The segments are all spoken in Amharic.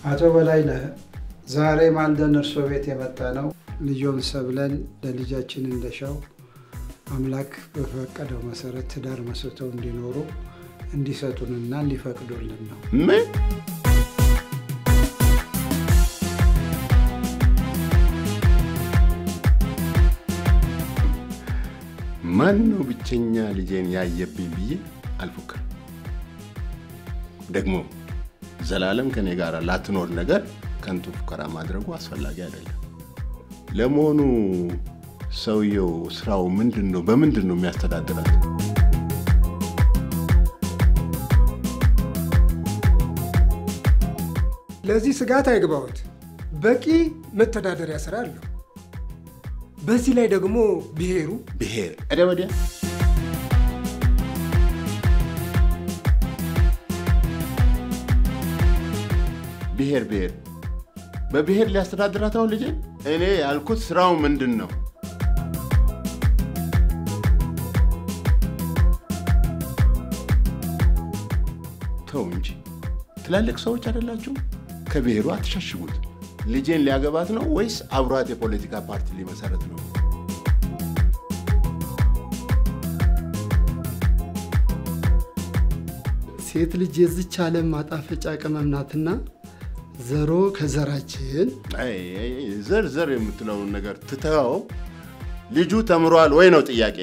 አቶ በላይነህ ዛሬ ማልደን እርሶ ቤት የመጣ ነው ልጆን ሰብለን ለልጃችን እንደሻው አምላክ በፈቀደው መሰረት ትዳር መስርተው እንዲኖሩ እንዲሰጡንና እንዲፈቅዱልን ነው። ምን ማን ነው ብቸኛ ልጄን ያየብኝ ብዬ አልፎክርም። ደግሞ ዘላለም ከኔ ጋር ላትኖር ነገር ከንቱ ፉከራ ማድረጉ አስፈላጊ አይደለም። ለመሆኑ ሰውየው ስራው ምንድን ነው? በምንድን ነው የሚያስተዳድራት? ለዚህ ስጋት አይግባዎት። በቂ መተዳደሪያ ስራ አለው። በዚህ ላይ ደግሞ ብሔሩ ብሔር እደ ወዲያ ብሔር ብሔር በብሔር ሊያስተዳድራት ነው ልጄን? እኔ ያልኩት ስራው ምንድን ነው? ተው እንጂ ትላልቅ ሰዎች አይደላችሁም? ከብሔሩ አትሸሽጉት። ልጄን ሊያገባት ነው ወይስ አብሯት የፖለቲካ ፓርቲ ሊመሰረት ነው? ሴት ልጅ የዚች ዓለም ማጣፈጫ ቅመም ናትና ዘሮ ከዘራችን አይ፣ አይ፣ አይ፣ ዘር ዘር የምትለውን ነገር ትተው ልጁ ተምሯል ወይ ነው ጥያቄ።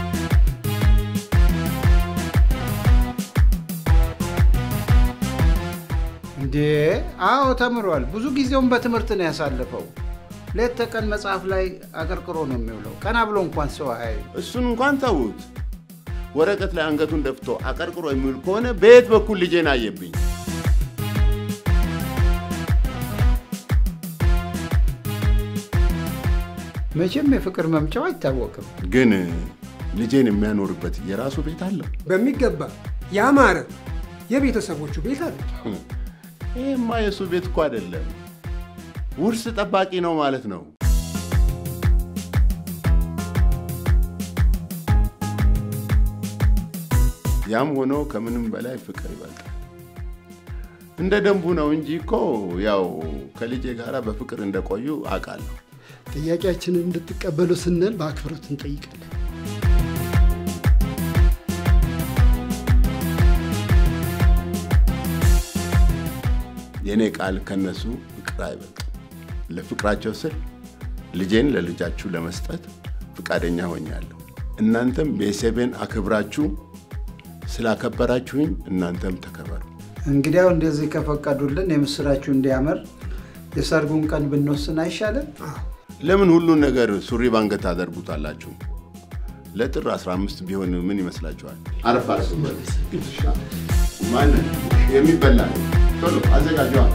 እንዴ አዎ ተምሯል። ብዙ ጊዜውን በትምህርት ነው ያሳለፈው። ሌት ተቀን መጽሐፍ ላይ አቀርቅሮ ነው የሚውለው። ቀና ብሎ እንኳን ሰው አያዩ። እሱን እንኳን ተዉት። ወረቀት ላይ አንገቱን ደፍቶ አቀርቅሮ የሚውል ከሆነ በየት በኩል ልጄን አየብኝ? መቼም የፍቅር መምጫው አይታወቅም። ግን ልጄን የሚያኖርበት የራሱ ቤት አለው። በሚገባ ያማረ የቤተሰቦቹ ቤት አለ። ይህማ የእሱ ቤት እኮ አይደለም፣ ውርስ ጠባቂ ነው ማለት ነው። ያም ሆኖ ከምንም በላይ ፍቅር ይበልጣል። እንደ ደንቡ ነው እንጂ እኮ ያው ከልጄ ጋር በፍቅር እንደቆዩ አውቃለሁ። ጥያቄያችንን እንድትቀበሉ ስንል በአክብሮት እንጠይቃለን። የእኔ ቃል ከነሱ ፍቅር አይበልጥም። ለፍቅራቸው ስል ልጄን ለልጃችሁ ለመስጠት ፍቃደኛ ሆኛለሁ። እናንተም ቤተሰቤን አክብራችሁ ስላከበራችሁኝ እናንተም ተከበሩ። እንግዲያው እንደዚህ ከፈቀዱልን የምስራችሁ እንዲያምር የሰርጉን ቀን ብንወስን አይሻልም? ለምን ሁሉን ነገር ሱሪ ባንገት ታደርጉታላችሁ? ለጥር 15 ቢሆን ምን ይመስላችኋል? አረፍ አስበት ማንን የሚበላ ቶሎ አዘጋጀዋል።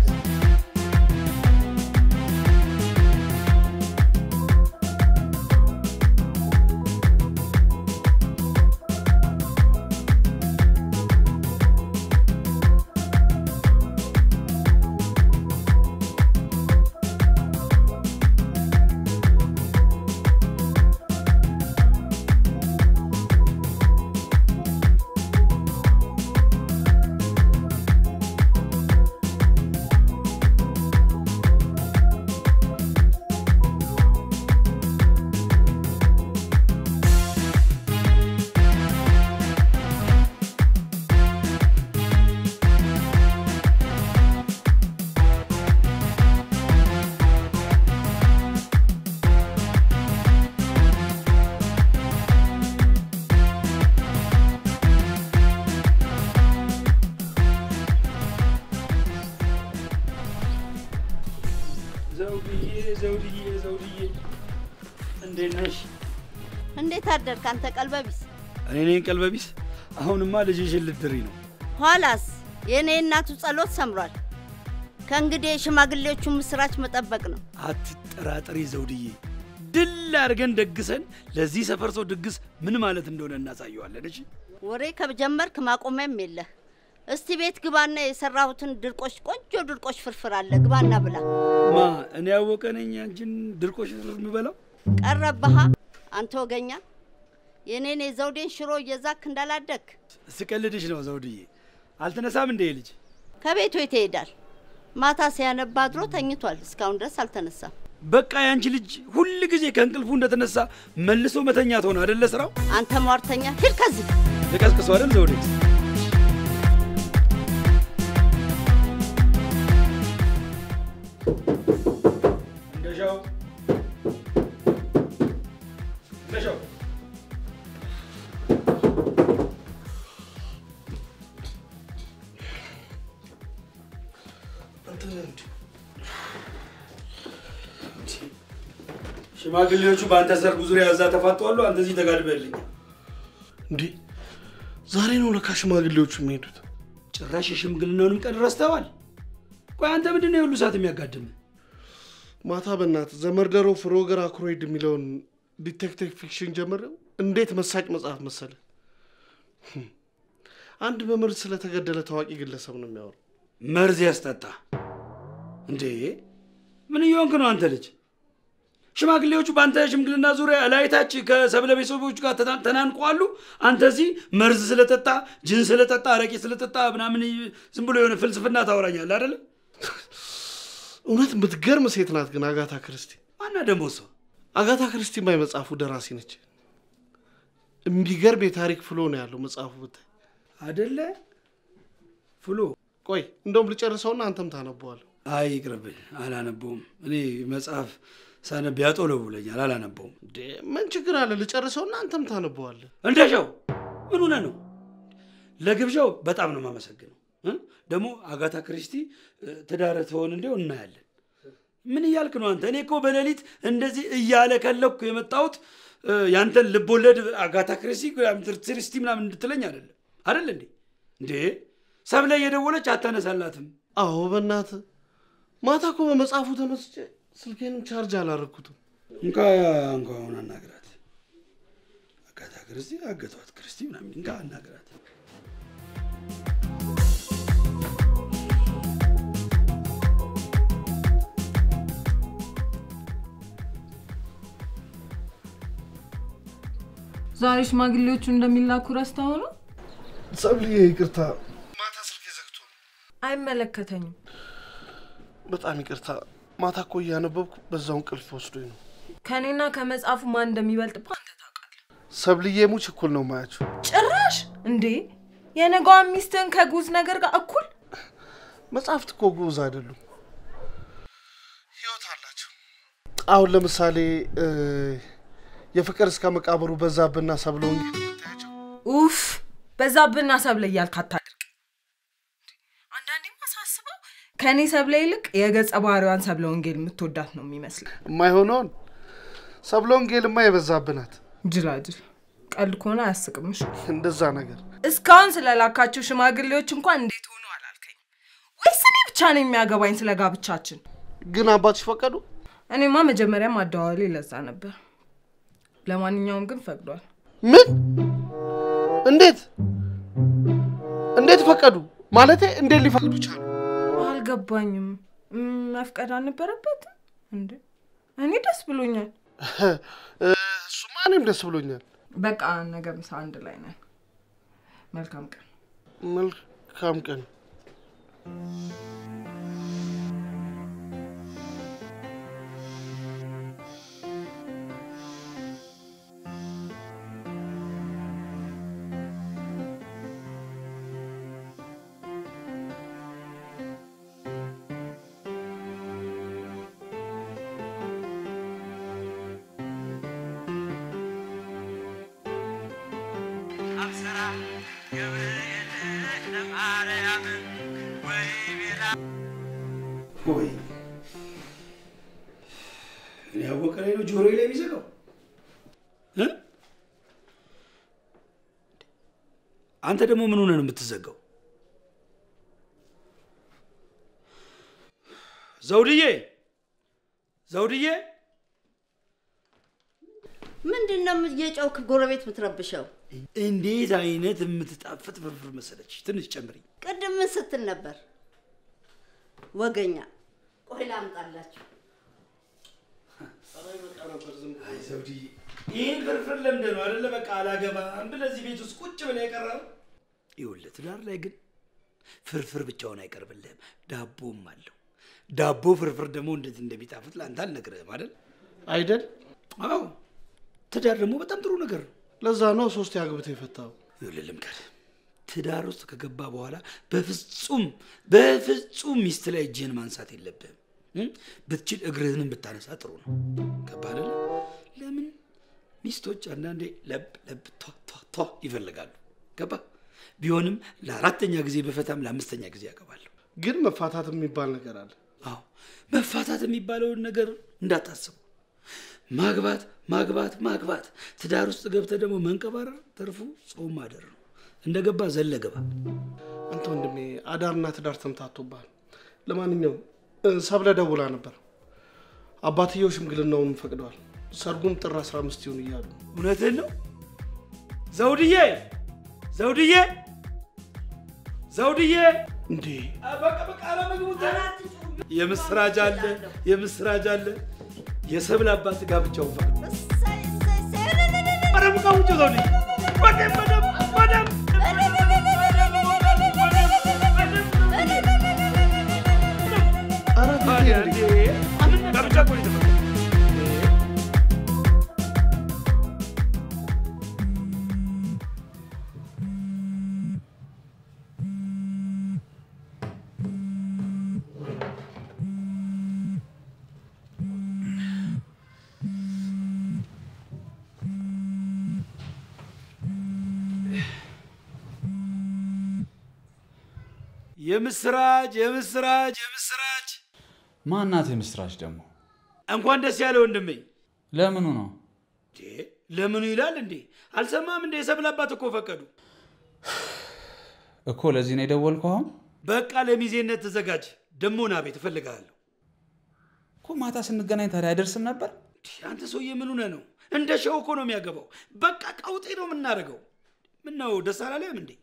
ዘውድዬ ዘውድዬ ዘውድዬ እንዴት ነሽ? እንዴት አደርክ አንተ ቀልበቢስ? እኔ ነኝ ቀልበቢስ። አሁንማ ልጅሽን ልትድሪ ነው። ኋላስ የእኔ እናቱ ጸሎት ሰምሯል። ከእንግዲህ የሽማግሌዎቹ ምስራች መጠበቅ ነው። አትጠራጠሪ ዘውድዬ፣ ድል አድርገን ደግሰን ለዚህ ሰፈር ሰው ድግስ ምን ማለት እንደሆነ እናሳየዋለን። እሺ ወሬ ከጀመርክ ማቆሚያም የለህ። እስቲ ቤት ግባና የሰራሁትን ድርቆሽ ቆንጆ ድርቆሽ ፍርፍር አለ፣ ግባና ብላ። ማ እኔ ያወቀ ነኝ አንቺን ድርቆሽ የምበላው? ቀረባሃ አንተ ወገኛ፣ የእኔን የዘውዴን ሽሮ እየዛክ እንዳላደግ ስቀልድሽ ነው ዘውድዬ። አልተነሳም እንደ ልጅ ከቤቱ የት ይሄዳል? ማታ ሲያነባ አድሮ ተኝቷል። እስካሁን ድረስ አልተነሳም። በቃ ያንቺ ልጅ ሁል ጊዜ ከእንቅልፉ እንደተነሳ መልሶ መተኛት ሆነ አደለ ስራው? አንተ ሟርተኛ ሂድ ከዚህ። ልቀስቅሶ አይደል ዘውዴ? እንደሻው እንደሻው ሽማግሌዎቹ በአንተ ሰርግ ዙሪያ እዛ ተፋጠዋሉ። አንተ እዚህ ተጋድመልኝ። እንዴ ዛሬ ነው ለካ ሽማግሌዎቹ የሚሄዱት። ጭራሽ የሽምግልናውንም ቀን ረስተዋል። ቆይ አንተ ምንድን ነው የሁሉ ሰዓት የሚያጋድም? ማታ በእናት ዘመርደሮ ፍሮገር አክሮይድ የሚለውን ዲቴክቲቭ ፊክሽን ጀምረው እንዴት መሳጭ መጽሐፍ መሰለ። አንድ በመርዝ ስለተገደለ ታዋቂ ግለሰብ ነው የሚያወራው። መርዝ ያስጠጣ እንዴ? ምን እየሆንክ ነው አንተ ልጅ? ሽማግሌዎቹ በአንተ ሽምግልና ዙሪያ እላይታች ከሰብለ ቤተሰቦች ጋር ተና- ተናንቀዋሉ። አንተ እዚህ መርዝ ስለጠጣ ጅን ስለጠጣ አረቄ ስለጠጣ ምናምን ዝም ብሎ የሆነ ፍልስፍና ታወራኛለህ አይደለ? እውነት የምትገርም ሴት ናት ግን አጋታ ክርስቲ። ማና ደግሞ እሷ አጋታ ክርስቲ ማይ መጽሐፉ ደራሲ ነች። የሚገርም የታሪክ ፍሎ ነው ያለው መጽሐፉ ብታይ። አደለ? ፍሎ ቆይ እንደውም ልጨርሰውና አንተም ታነበዋል። አይ ይቅርብኝ፣ አላነበውም። እኔ መጽሐፍ ሳነብ ያጦለቡለኛል፣ አላነበውም። እንዴ ምን ችግር አለ? ልጨርሰውና አንተም ታነበዋለህ። እንደሻው ምን ሆነ ነው? ለግብዣው በጣም ነው የማመሰግነው። እ? ደግሞ አጋታ ክሪስቲ እ፣ ትዳር ትሆን እንዲው እናያለን። ምን እያልክ ነው አንተ? እኔ እኮ በሌሊት እንደዚህ እያለ ከለኩ የመጣሁት እ፣ ያንተን ልቦለድ አጋታ ክሪስቲ ክሪስቲ ምናምን እንድትለኝ አይደለም አይደል እንዴ? እንዴ ሰብለ እየደወለች አታነሳላትም። አዎ በእናት ማታ እኮ በመጽሐፉ ተመስጬ ስልኬንም ቻርጅ አላረግኩትም። እንካ እንኳ አሁን አናግራት። አጋታ ክርስቲ አገቷት ክርስቲ ምናምን እንካ አናግራት። ዛሬ ሽማግሌዎቹ እንደሚላኩ ረስተው ነው? ሰብልዬ ይቅርታ፣ ማታ ስልኬ ዘግቶ ነው። አይመለከተኝም። በጣም ይቅርታ። ማታ እኮ እያነበብኩ በዛው እንቅልፍ ወስዶኝ ነው። ከእኔና ከመጽሐፉ ማን እንደሚበልጥ እኮ አንተ ታውቃለህ። ሰብልዬ ሙች እኩል ነው ማያቸው። ጭራሽ እንዴ! የነገዋን ሚስትህን ከጉዝ ነገር ጋር እኩል መጽሐፍት እኮ ጉዝ አይደሉም፣ ህይወት አላቸው። አሁን ለምሳሌ እ፣ የፍቅር እስከ መቃብሩ በዛብህና ሰብለ ወንጌል የምታያቸው ኡፍ በዛብህና ሰብለ እያልክ አታድርግ። አንዳንዴማ ሳስበው ከእኔ ሰብለ ይልቅ የገጸ ባህሪዋን ሰብለ ወንጌል የምትወዳት ነው የሚመስለው። የማይሆነውን ሰብለ ወንጌልማ የበዛብህ ናት። ጅላጅል ቀልድ ከሆነ አያስቅምሽ። እንደዛ ነገር እስካሁን ስለላካቸው ሽማግሌዎች እንኳን እንዴት ሆኖ አላልከኝ? ወይስ እኔ ብቻ ነው የሚያገባኝ ስለ ጋብቻችን? ግን አባትሽ ፈቀዱ? እኔማ መጀመሪያም አደዋወሌ ለዛ ነበር። ለማንኛውም ግን ፈቅዷል። ምን? እንዴት እንዴት ፈቀዱ? ማለቴ እንዴት ሊፈቅዱ ቻሉ? አልገባኝም። ም፣ መፍቀድ አልነበረበትም እንዴ? እኔ ደስ ብሎኛል። እሱማ እኔም ደስ ብሎኛል። በቃ ነገ ምሳ አንድ ላይ ነን። መልካም ቀን። መልካም ቀን። ወይ እኔ ያወቀ ላይ ነው ጆሮዬ ላይ የሚዘጋው እ? አንተ ደግሞ ምን ሆነ ነው የምትዘጋው? ዘውድዬ ዘውድዬ ምንድን ነው እየጨውክ ጎረቤት የምትረብሸው? እንዴት አይነት የምትጣፍጥ ፍርፍር መሰለች። ትንሽ ጨምሪ። ቅድም ምን ስትል ነበር? ወገኛ። ቆይ ላምጣላችሁ። አይ ዘውድዬ፣ ይህን ፍርፍር ለምደህ ነው አይደለ? በቃ አላገባም ብለህ እዚህ ቤት ውስጥ ቁጭ ብለህ የቀረው። ይኸውልህ ትዳር ላይ ግን ፍርፍር ብቻውን አይቀርብልህም፣ ዳቦም አለው። ዳቦ ፍርፍር ደግሞ እንዴት እንደሚጣፍጥ ለአንተ አልነግርህም አይደል? አይደል? አዎ። ትዳር ደግሞ በጣም ጥሩ ነገር ነው። ለዛ ነው ሶስት አግብተህ የፈታው። ይኸውልህ ልምከርህ፣ ትዳር ውስጥ ከገባ በኋላ በፍጹም በፍጹም ሚስት ላይ እጅህን ማንሳት የለብህም። እም? ብትችል እግርህንም ብታነሳ ጥሩ ነው። ገባህ አይደለ? ለምን ሚስቶች አንዳንዴ ለብ ለብ ቷ ቷ ቷ ይፈልጋሉ። ገባህ? ቢሆንም ለአራተኛ ጊዜ በፈታም ለአምስተኛ ጊዜ ያገባለሁ። ግን መፋታት የሚባል ነገር አለ። አዎ መፋታት የሚባለውን ነገር እንዳታስቡ። ማግባት ማግባት ማግባት፣ ትዳር ውስጥ ገብተህ ደግሞ መንቀባረር ትርፉ ጾም ማደር ነው። እንደገባ ዘለ ገባ። አንተ ወንድሜ አዳርና ትዳር ተምታቶብሃል። ለማንኛውም እ፣ ሰብለ ደውላ ነበር። አባትየው ሽምግልናውን ፈቅደዋል። ሰርጉም ጥር 15 ይሁን እያሉ እውነትህን ነው ዘውድዬ፣ ዘውድዬ፣ ዘውድዬ። እንዴ በቃ በቃ አለመግቡ የምስራች አለ የምስራች አለ። የሰብል አባት ጋብቻውን ፈቅዶ እሰይ እሰይ እሰይ ኧረ ሙቃ ውጭ ዘውድዬ፣ በደም በደም በደም ኧረ ፊቴ እንዴ! ጋብቻ እኮ ነው የተፈቀደው። የምስራች የምስራች የምስራች! ማናት የምስራች ደግሞ? እንኳን ደስ ያለ ወንድሜ። ለምኑ ነው? እንዴ ለምኑ ይላል እንዴ? አልሰማም እንዴ? የሰብል አባት እኮ ፈቀዱ። እኮ ለዚህ ነው የደወልከው? አሁን በቃ ለሚዜነት ተዘጋጅ። ደሞ ና ቤት እፈልግሃለሁ። እኮ ማታ ስንገናኝ ታዲያ አይደርስም ነበር? እንዴ፣ አንተ ሰውዬ ምን ሆነህ ነው? እንደ ሸው እኮ ነው የሚያገባው። በቃ ቀውጤ ነው የምናደርገው። ምን ነው ደስ አላለህም እንዴ?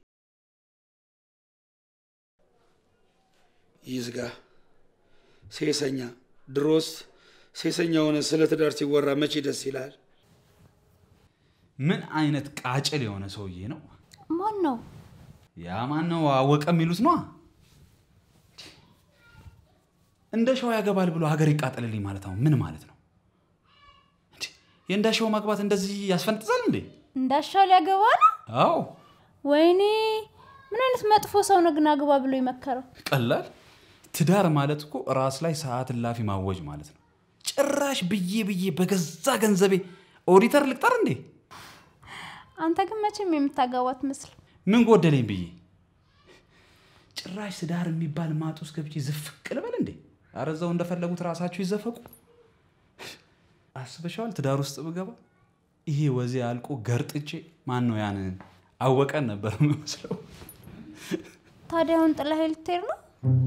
ይዝጋ ሴሰኛ። ድሮስ ሴሰኛ ሆነ ስለ ትዳር ሲወራ መቼ ደስ ይላል? ምን አይነት ቃጭል የሆነ ሰውዬ ነው? ማን ነው? ያ ማን ነው? አወቀ የሚሉት ነዋ። እንደ ሸው ያገባል ብሎ ሀገር ይቃጠልልኝ ማለት ነው ምን ማለት ነው? እንዴ፣ የእንደ ሸው ማግባት እንደዚህ ያስፈንጥዛል እንዴ? እንዳሻው ሊያገባ ነው? አዎ ወይኔ ምን አይነት መጥፎ ሰው ነው ግን አግባ ብሎ የመከረው? ቀላል። ትዳር ማለት እኮ ራስ ላይ ሰዓት እላፊ ማወጅ ማለት ነው። ጭራሽ ብዬ ብዬ በገዛ ገንዘቤ ኦዲተር ልቅጠር እንዴ? አንተ ግን መቼም የምታገባት ምስል ምን ጎደለኝ ብዬ ጭራሽ ትዳር የሚባል ማጥ ውስጥ ገብቼ ዝፍቅ ልበል እንዴ? ኧረ እዛው እንደፈለጉት ራሳችሁ ይዘፈቁ። አስበሻዋል? ትዳር ውስጥ ብገባ ይሄ ወዜ አልቆ ገርጥቼ ማን ነው ያን አወቀን ነበር የምመስለው። ታዲያ አሁን ጥላ ልትሄድ ነው?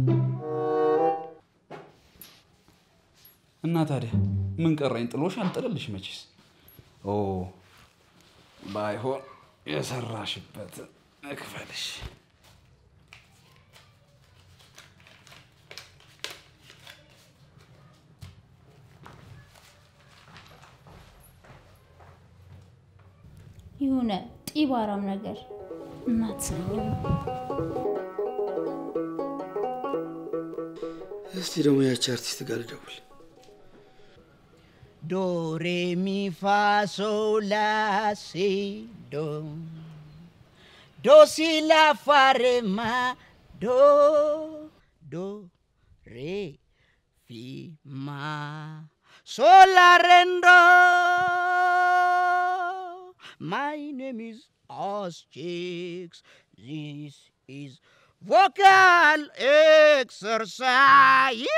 እና ታዲያ ምን ቀረኝ? ጥሎሽ አልጥልልሽ መቼስ። ኦ ባይሆን የሰራሽበት እክፈልሽ። የሆነ ጢባራም ነገር እናትሰኝም። እስቲ ደግሞ ያቺ አርቲስት ጋር ልደውል። ዶ ሬ ሚ ፋ ሶ ላ ሲ ዶ ዶ ሲ ላ ፋ ሬ ማ ዶ ዶ ሬ ፊ ማ ሶ ላ ሬንዶ My name is Asterix. This is vocal exercise.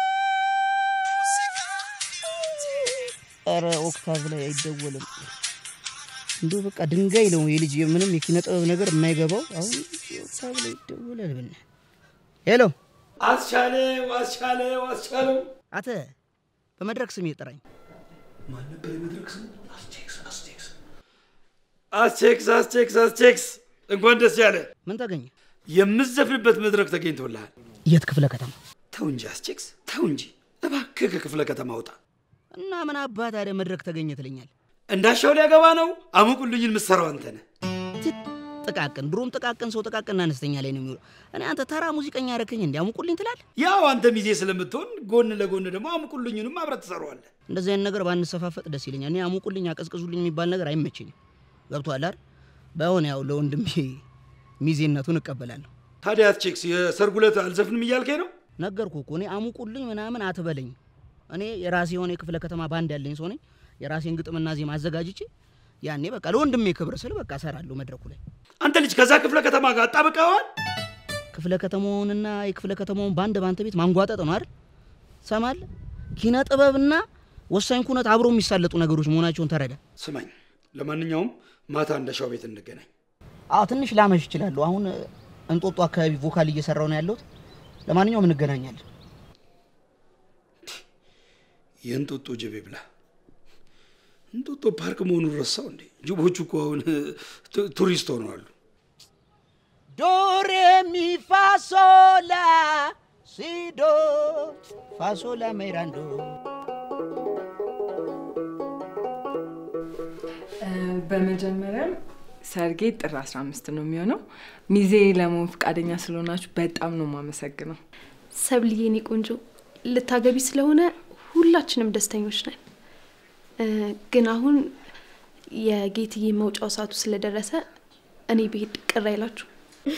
ኧረ ኦክታቭ ላይ አይደወልም። እንዲሁ በቃ ድንጋይ ነው የልጅ ምንም የኪነ ጥበብ ነገር የማይገባው አሁን ኦክታቭ ላይ ይደወላል። ብና ሄሎ፣ አስቻለው አስቻለው አስቻለው አተ በመድረክ ስም ጥራኝ። ማን ነበር የመድረክ ስሙ? አስቴክስ አስቴክስ አስቴክስ አስቴክስ አስቴክስ እንኳን ደስ ያለ። ምን ተገኘ? የምዘፍንበት መድረክ ተገኝቶልሃል። የት ክፍለ ከተማ? ተው እንጂ አስቴክስ ተው እንጂ እባክህ ከክፍለ ከተማ ውጣ። እና ምን አባት ታዲያ መድረክ ተገኘ ትለኛል? እንዳሻው ሊያገባ ነው። አሙቁልኝን ምሰራው አንተ ነህ። ጥቃቅን ድሮም ጥቃቅን ሰው ጥቃቅንና አነስተኛ ላይ ነው የሚውለው። እኔ አንተ ተራ ሙዚቀኛ ረከኝ እንዲያሙቁልኝ ትላለህ። ያው አንተ ሚዜ ስለምትሆን ጎን ለጎን ደግሞ አሙቁልኝንም አብረህ ትሰራዋለህ። እንደዚህ አይነት ነገር ባንሰፋፈጥ ደስ ይለኛል። እኔ አሙቁልኝ አቀዝቅዙልኝ የሚባል ነገር አይመችኝም። ገብቶሃል አይደል? ባይሆን ያው ለወንድሜ ሚዜነቱን እቀበላለሁ። ታዲያ ቼክስ የሰርጉ ዕለት አልዘፍንም እያልከኝ ነው? ነገርኩህ እኮ እኔ አሙቁልኝ ምናምን አትበለኝ። እኔ የራሴ የሆነ የክፍለ ከተማ ባንድ ያለኝ ሰው ነኝ። የራሴን ግጥምና ዜማ አዘጋጅቼ ያኔ በቃ ለወንድሜ ክብር ስል በቃ እሰራለሁ መድረኩ ላይ። አንተ ልጅ ከዛ ክፍለ ከተማ ጋር አጣብቀዋል። ክፍለ ከተማውንና የክፍለ ከተማውን ባንድ ባንተ ቤት ማንጓጠጥ ነው አይደል? ሰማል ኪነ ጥበብና ወሳኝ ኩነት አብሮ የሚሳለጡ ነገሮች መሆናቸውን ተረዳ። ስማኝ፣ ለማንኛውም ማታ እንደሻው ቤት እንገናኝ። አዎ ትንሽ ላመሽ ይችላሉ። አሁን እንጦጦ አካባቢ ቮካል እየሰራው ነው ያለሁት። ለማንኛውም እንገናኛለን። የእንጦጦ ጅቤ ብላ እንጦጦ ፓርክ መሆኑን ረሳው እንዴ? ጅቦቹ እኮ አሁን ቱ- ቱሪስት ሆነዋል። ዶሬ ሚ ፋሶላ ሲዶ ፋሶላ ሜራንዶ በመጀመሪያም ሰርጌ ጥር 15 ነው የሚሆነው። ሚዜ ለመሆን ፈቃደኛ ስለሆናችሁ በጣም ነው የማመሰግነው። ሰብልዬ የኔ ቆንጆ ልታገቢ ስለሆነ ሁላችንም ደስተኞች ነን። እ፣ ግን አሁን የጌትዬ መውጫው ሰዓቱ ስለደረሰ እኔ ብሄድ ቅር አይላችሁ?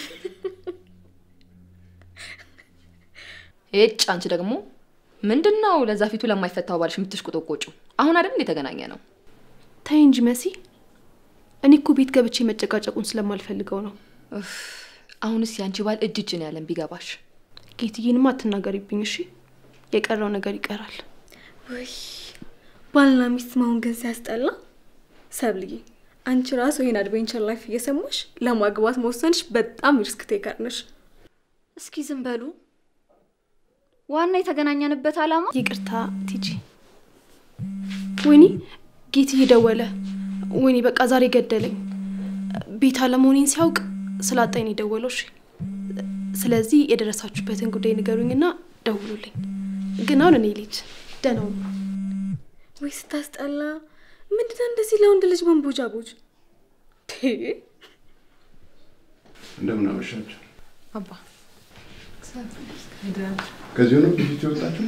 ኤጭ አንቺ ደግሞ ምንድን ነው ለዛ ፊቱ ለማይፈታው ባልሽ የምትሽቆጠቆጩ? አሁን አይደል እንደ የተገናኘ ነው? ተይ እንጂ መሲ፣ እኔ እኮ ቤት ገብቼ መጨቃጨቁን ስለማልፈልገው ነው። እፍ፣ አሁንስ ያንቺ ባል እጅ እጅ ነው ያለን ቢገባሽ። ጌትዬንማ አትናገሪብኝ እሺ? የቀረው ነገር ይቀራል። ውይ ባልና ሚስት መሆን ግን ሲያስጠላ። ሰብልዬ አንቺ ራሱ ይህን አድቬንቸር ላይፍ እየሰማሽ ለማግባት መወሰንሽ በጣም ሪስክ ቴከር ነሽ። እስኪ ዝም በሉ። ዋና የተገናኘንበት ዓላማ ይቅርታ ቲጂ። ወይኔ ጌትዬ ደወለ። ወይኔ በቃ ዛሬ ገደለኝ። ቤት አለመሆኔን ሲያውቅ ስላጣኝ ነው የደወለው። እሺ ስለዚህ የደረሳችሁበትን ጉዳይ ንገሩኝና ደውሉልኝ። ግን አሁን እኔ ልጅ ደህና ሁኑ። ወይ ስታስጠላ! ምንድነው እንደዚህ ለወንድ ልጅ መንቦጃቦጅ? እንደምን አመሻችሁ። አባ ከዚሁ ነው ፊት የወጣችሁ?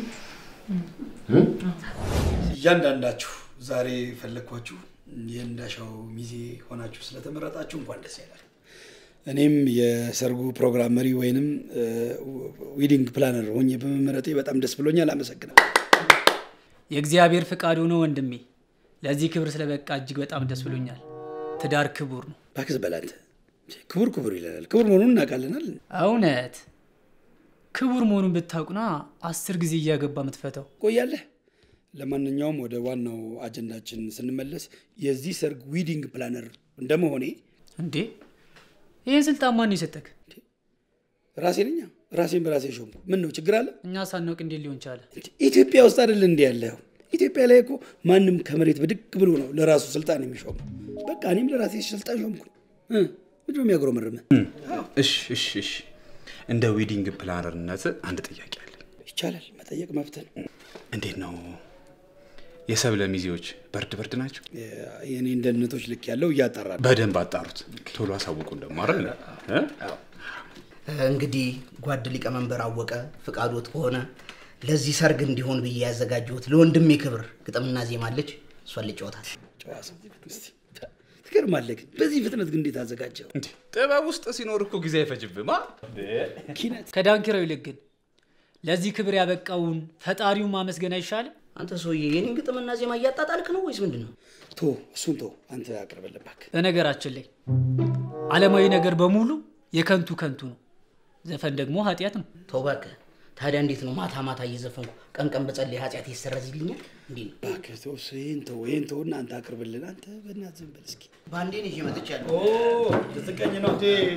እያንዳንዳችሁ ዛሬ ፈለግኳችሁ የእንዳሻው ሚዜ ሆናችሁ ስለተመረጣችሁ እንኳን ደስ ያላል። እኔም የሰርጉ ፕሮግራም መሪ ወይንም ዊዲንግ ፕላነር ሆኜ በመመረጤ በጣም ደስ ብሎኛል። አመሰግናለሁ። የእግዚአብሔር ፍቃድ ሆኖ ወንድሜ ለዚህ ክብር ስለበቃ እጅግ በጣም ደስ ብሎኛል። ትዳር ክቡር ነው። እባክህ በላት ክቡር ክቡር ይለናል። ክቡር መሆኑን እናውቃለናል። እውነት ክቡር መሆኑን ብታውቁና አስር ጊዜ እያገባ የምትፈታው ቆያለህ። ለማንኛውም ወደ ዋናው አጀንዳችን ስንመለስ የዚህ ሰርግ ዊዲንግ ፕላነር እንደመሆኔ እንዴ ይህን ስልጣን ማን የሰጠክ? ራሴ ነኛ ራሴን በራሴ ሾምኩ። ምን ነው ችግር አለ? እኛ ሳናውቅ እንዴት ሊሆን ቻለ? ኢትዮጵያ ውስጥ አይደል እንዲህ ያለው? ኢትዮጵያ ላይ እኮ ማንም ከመሬት ብድግ ብሎ ነው ለራሱ ስልጣን የሚሾመው። በቃ እኔም ለራሴ ስልጣን ሾምኩኝ። ምንድን ነው የሚያጉረመርመህ? እሺ እሺ እሺ። እንደ ዌዲንግ ፕላነርነት አንድ ጥያቄ አለ። ይቻላል፣ መጠየቅ መብት ነው። እንዴት ነው የሰብለ ሚዜዎች በርድ በርድ ናቸው? የእኔን ደህንነቶች ልክ ያለው እያጣራ ነው። በደንብ አጣሩት። ቶሎ አሳውቁን ደግሞ አይደል? እ? እንግዲህ ጓድ ሊቀመንበር አወቀ ፍቃዶት ከሆነ ለዚህ ሰርግ እንዲሆን ብዬ ያዘጋጀሁት ለወንድሜ ክብር ግጥምና ዜማ አለች። እሷን ልጫወታት። ጨዋ ሰው እስቲ ትገርማለህ። ግን በዚህ ፍጥነት ግን እንዴት አዘጋጀው? ጥበብ ውስጥ ሲኖር እኮ ጊዜ አይፈጅብማ። ከዳንኪራው ይልቅ ግን ለዚህ ክብር ያበቃውን ፈጣሪውን ማመስገን አይሻልም? አንተ ሰውዬ የኔን ግጥምና ዜማ እያጣጣልክ ነው ወይስ ምንድን ነው? ቶ እሱን ቶ አንተ አቅርበልን እባክህ። በነገራችን ላይ ዓለማዊ ነገር በሙሉ የከንቱ ከንቱ ነው። ዘፈን ደግሞ ኃጢአት ነው። ተው እባክህ። ታዲያ እንዴት ነው ማታ ማታ እየዘፈንኩ ቀን ቀን በጸለይ ኃጢአት ይሰረዝልኛል? እንዴ ነው እባክህ ተው፣ እሱ ይሄን ተው፣ ይሄን ተው እና አንተ አቅርብልን። አንተ በእናትህ ዝም በል እስኪ። ባንዴን ይዤ መጥቻለሁ። ልትቀኝ ነው?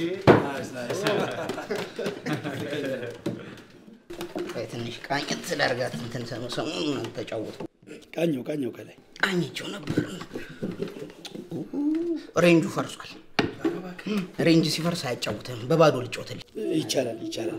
ቆይ ትንሽ ቃኘት ስላርጋት እንትን ሰሙ ሰሙን ተጫወቱ። ቃኘው ቃኘው ከላይ ቃኘቸው ነበር። ሬንጁ ፈርሷል። ሬንጅ ሲፈርስ አያጫውትም። በባዶ ልጮትልኝ ይቻላል ይቻላል።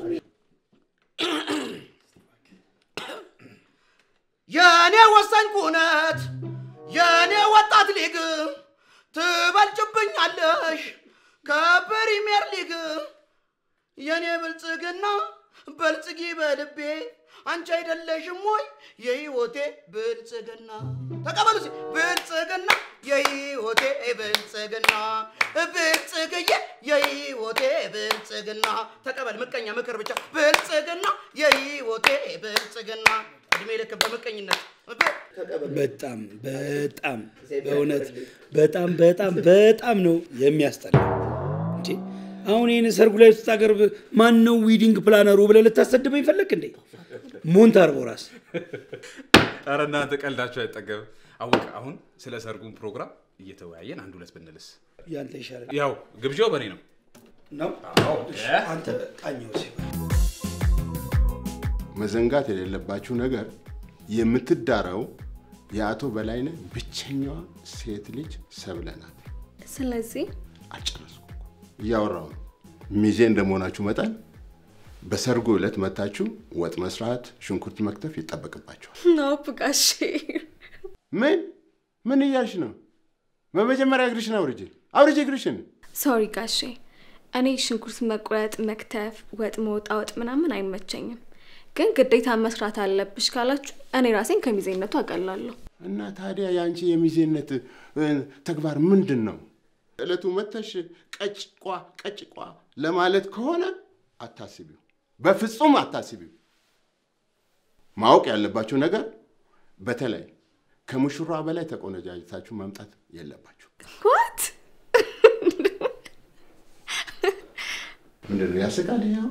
የእኔ ወሳኝ ኩነት የእኔ ወጣት ሊግ ትበልጭብኛለሽ ከፕሪሚየር ሊግ የኔ ብልጽግና በልጽጊ በልቤ አንቺ አይደለሽም ወይ የህይወቴ ብልጽግና? ተቀበሉ እስኪ። ብልጽግና የህይወቴ ብልጽግና ብልጽግዬ የህይወቴ ብልጽግና ተቀበል። ምቀኛ ምክር ብቻ ብልጽግና የህይወቴ ብልጽግና እድሜ ልክ በምቀኝነት በጣም በጣም በእውነት በጣም በጣም በጣም ነው የሚያስጠላ። እንዴ አሁን ይህን ሰርጉ ላይ ስታቀርብ ማን ነው ዊዲንግ ፕላነሩ ብለህ ልታሰድበኝ ፈለግ እንዴ? ሞንታርቦ ራስ ኧረ እናንተ ቀልዳችሁ አይጠገብም። አወቅ አሁን ስለ ሰርጉን ፕሮግራም እየተወያየን አንድ ሁለት ብንልስ? ያንተ ይሻላል ያው ግብዣው በእኔ ነው ነው። አዎ። እሺ፣ አንተ ቃኘው ሲሆን መዘንጋት የሌለባችሁ ነገር የምትዳረው የአቶ በላይነህ ብቸኛዋ ሴት ልጅ ሰብለ ናት። ስለዚህ አልጨረስኩም እኮ እያወራሁ ነው። ሚዜ እንደመሆናችሁ መጠን በሰርጉ ዕለት መታችሁ ወጥ መስራት፣ ሽንኩርት መክተፍ ይጠበቅባቸዋል። ነው ጋሼ። ምን ምን እያልሽ ነው? በመጀመሪያ እግርሽን አውርጄ አውርጄ እግርሽን። ሶሪ ጋሼ፣ እኔ ሽንኩርት መቁረጥ፣ መክተፍ፣ ወጥ መውጣወጥ ምናምን አይመቸኝም። ግን ግዴታ መስራት አለብሽ ካላችሁ እኔ ራሴን ከሚዜነቱ አቀላለሁ። እና ታዲያ የአንቺ የሚዜነት እ፣ ተግባር ምንድን ነው? ዕለቱ መተሽ ቀጭቋ ቀጭቋ ለማለት ከሆነ አታስቢው፣ በፍጹም አታስቢው። ማወቅ ያለባችሁ ነገር በተለይ ከሙሽሯ በላይ ተቆነጃጅታችሁ መምጣት የለባችሁ። ዋት ምንድን ነው ያስቃል? ይኸው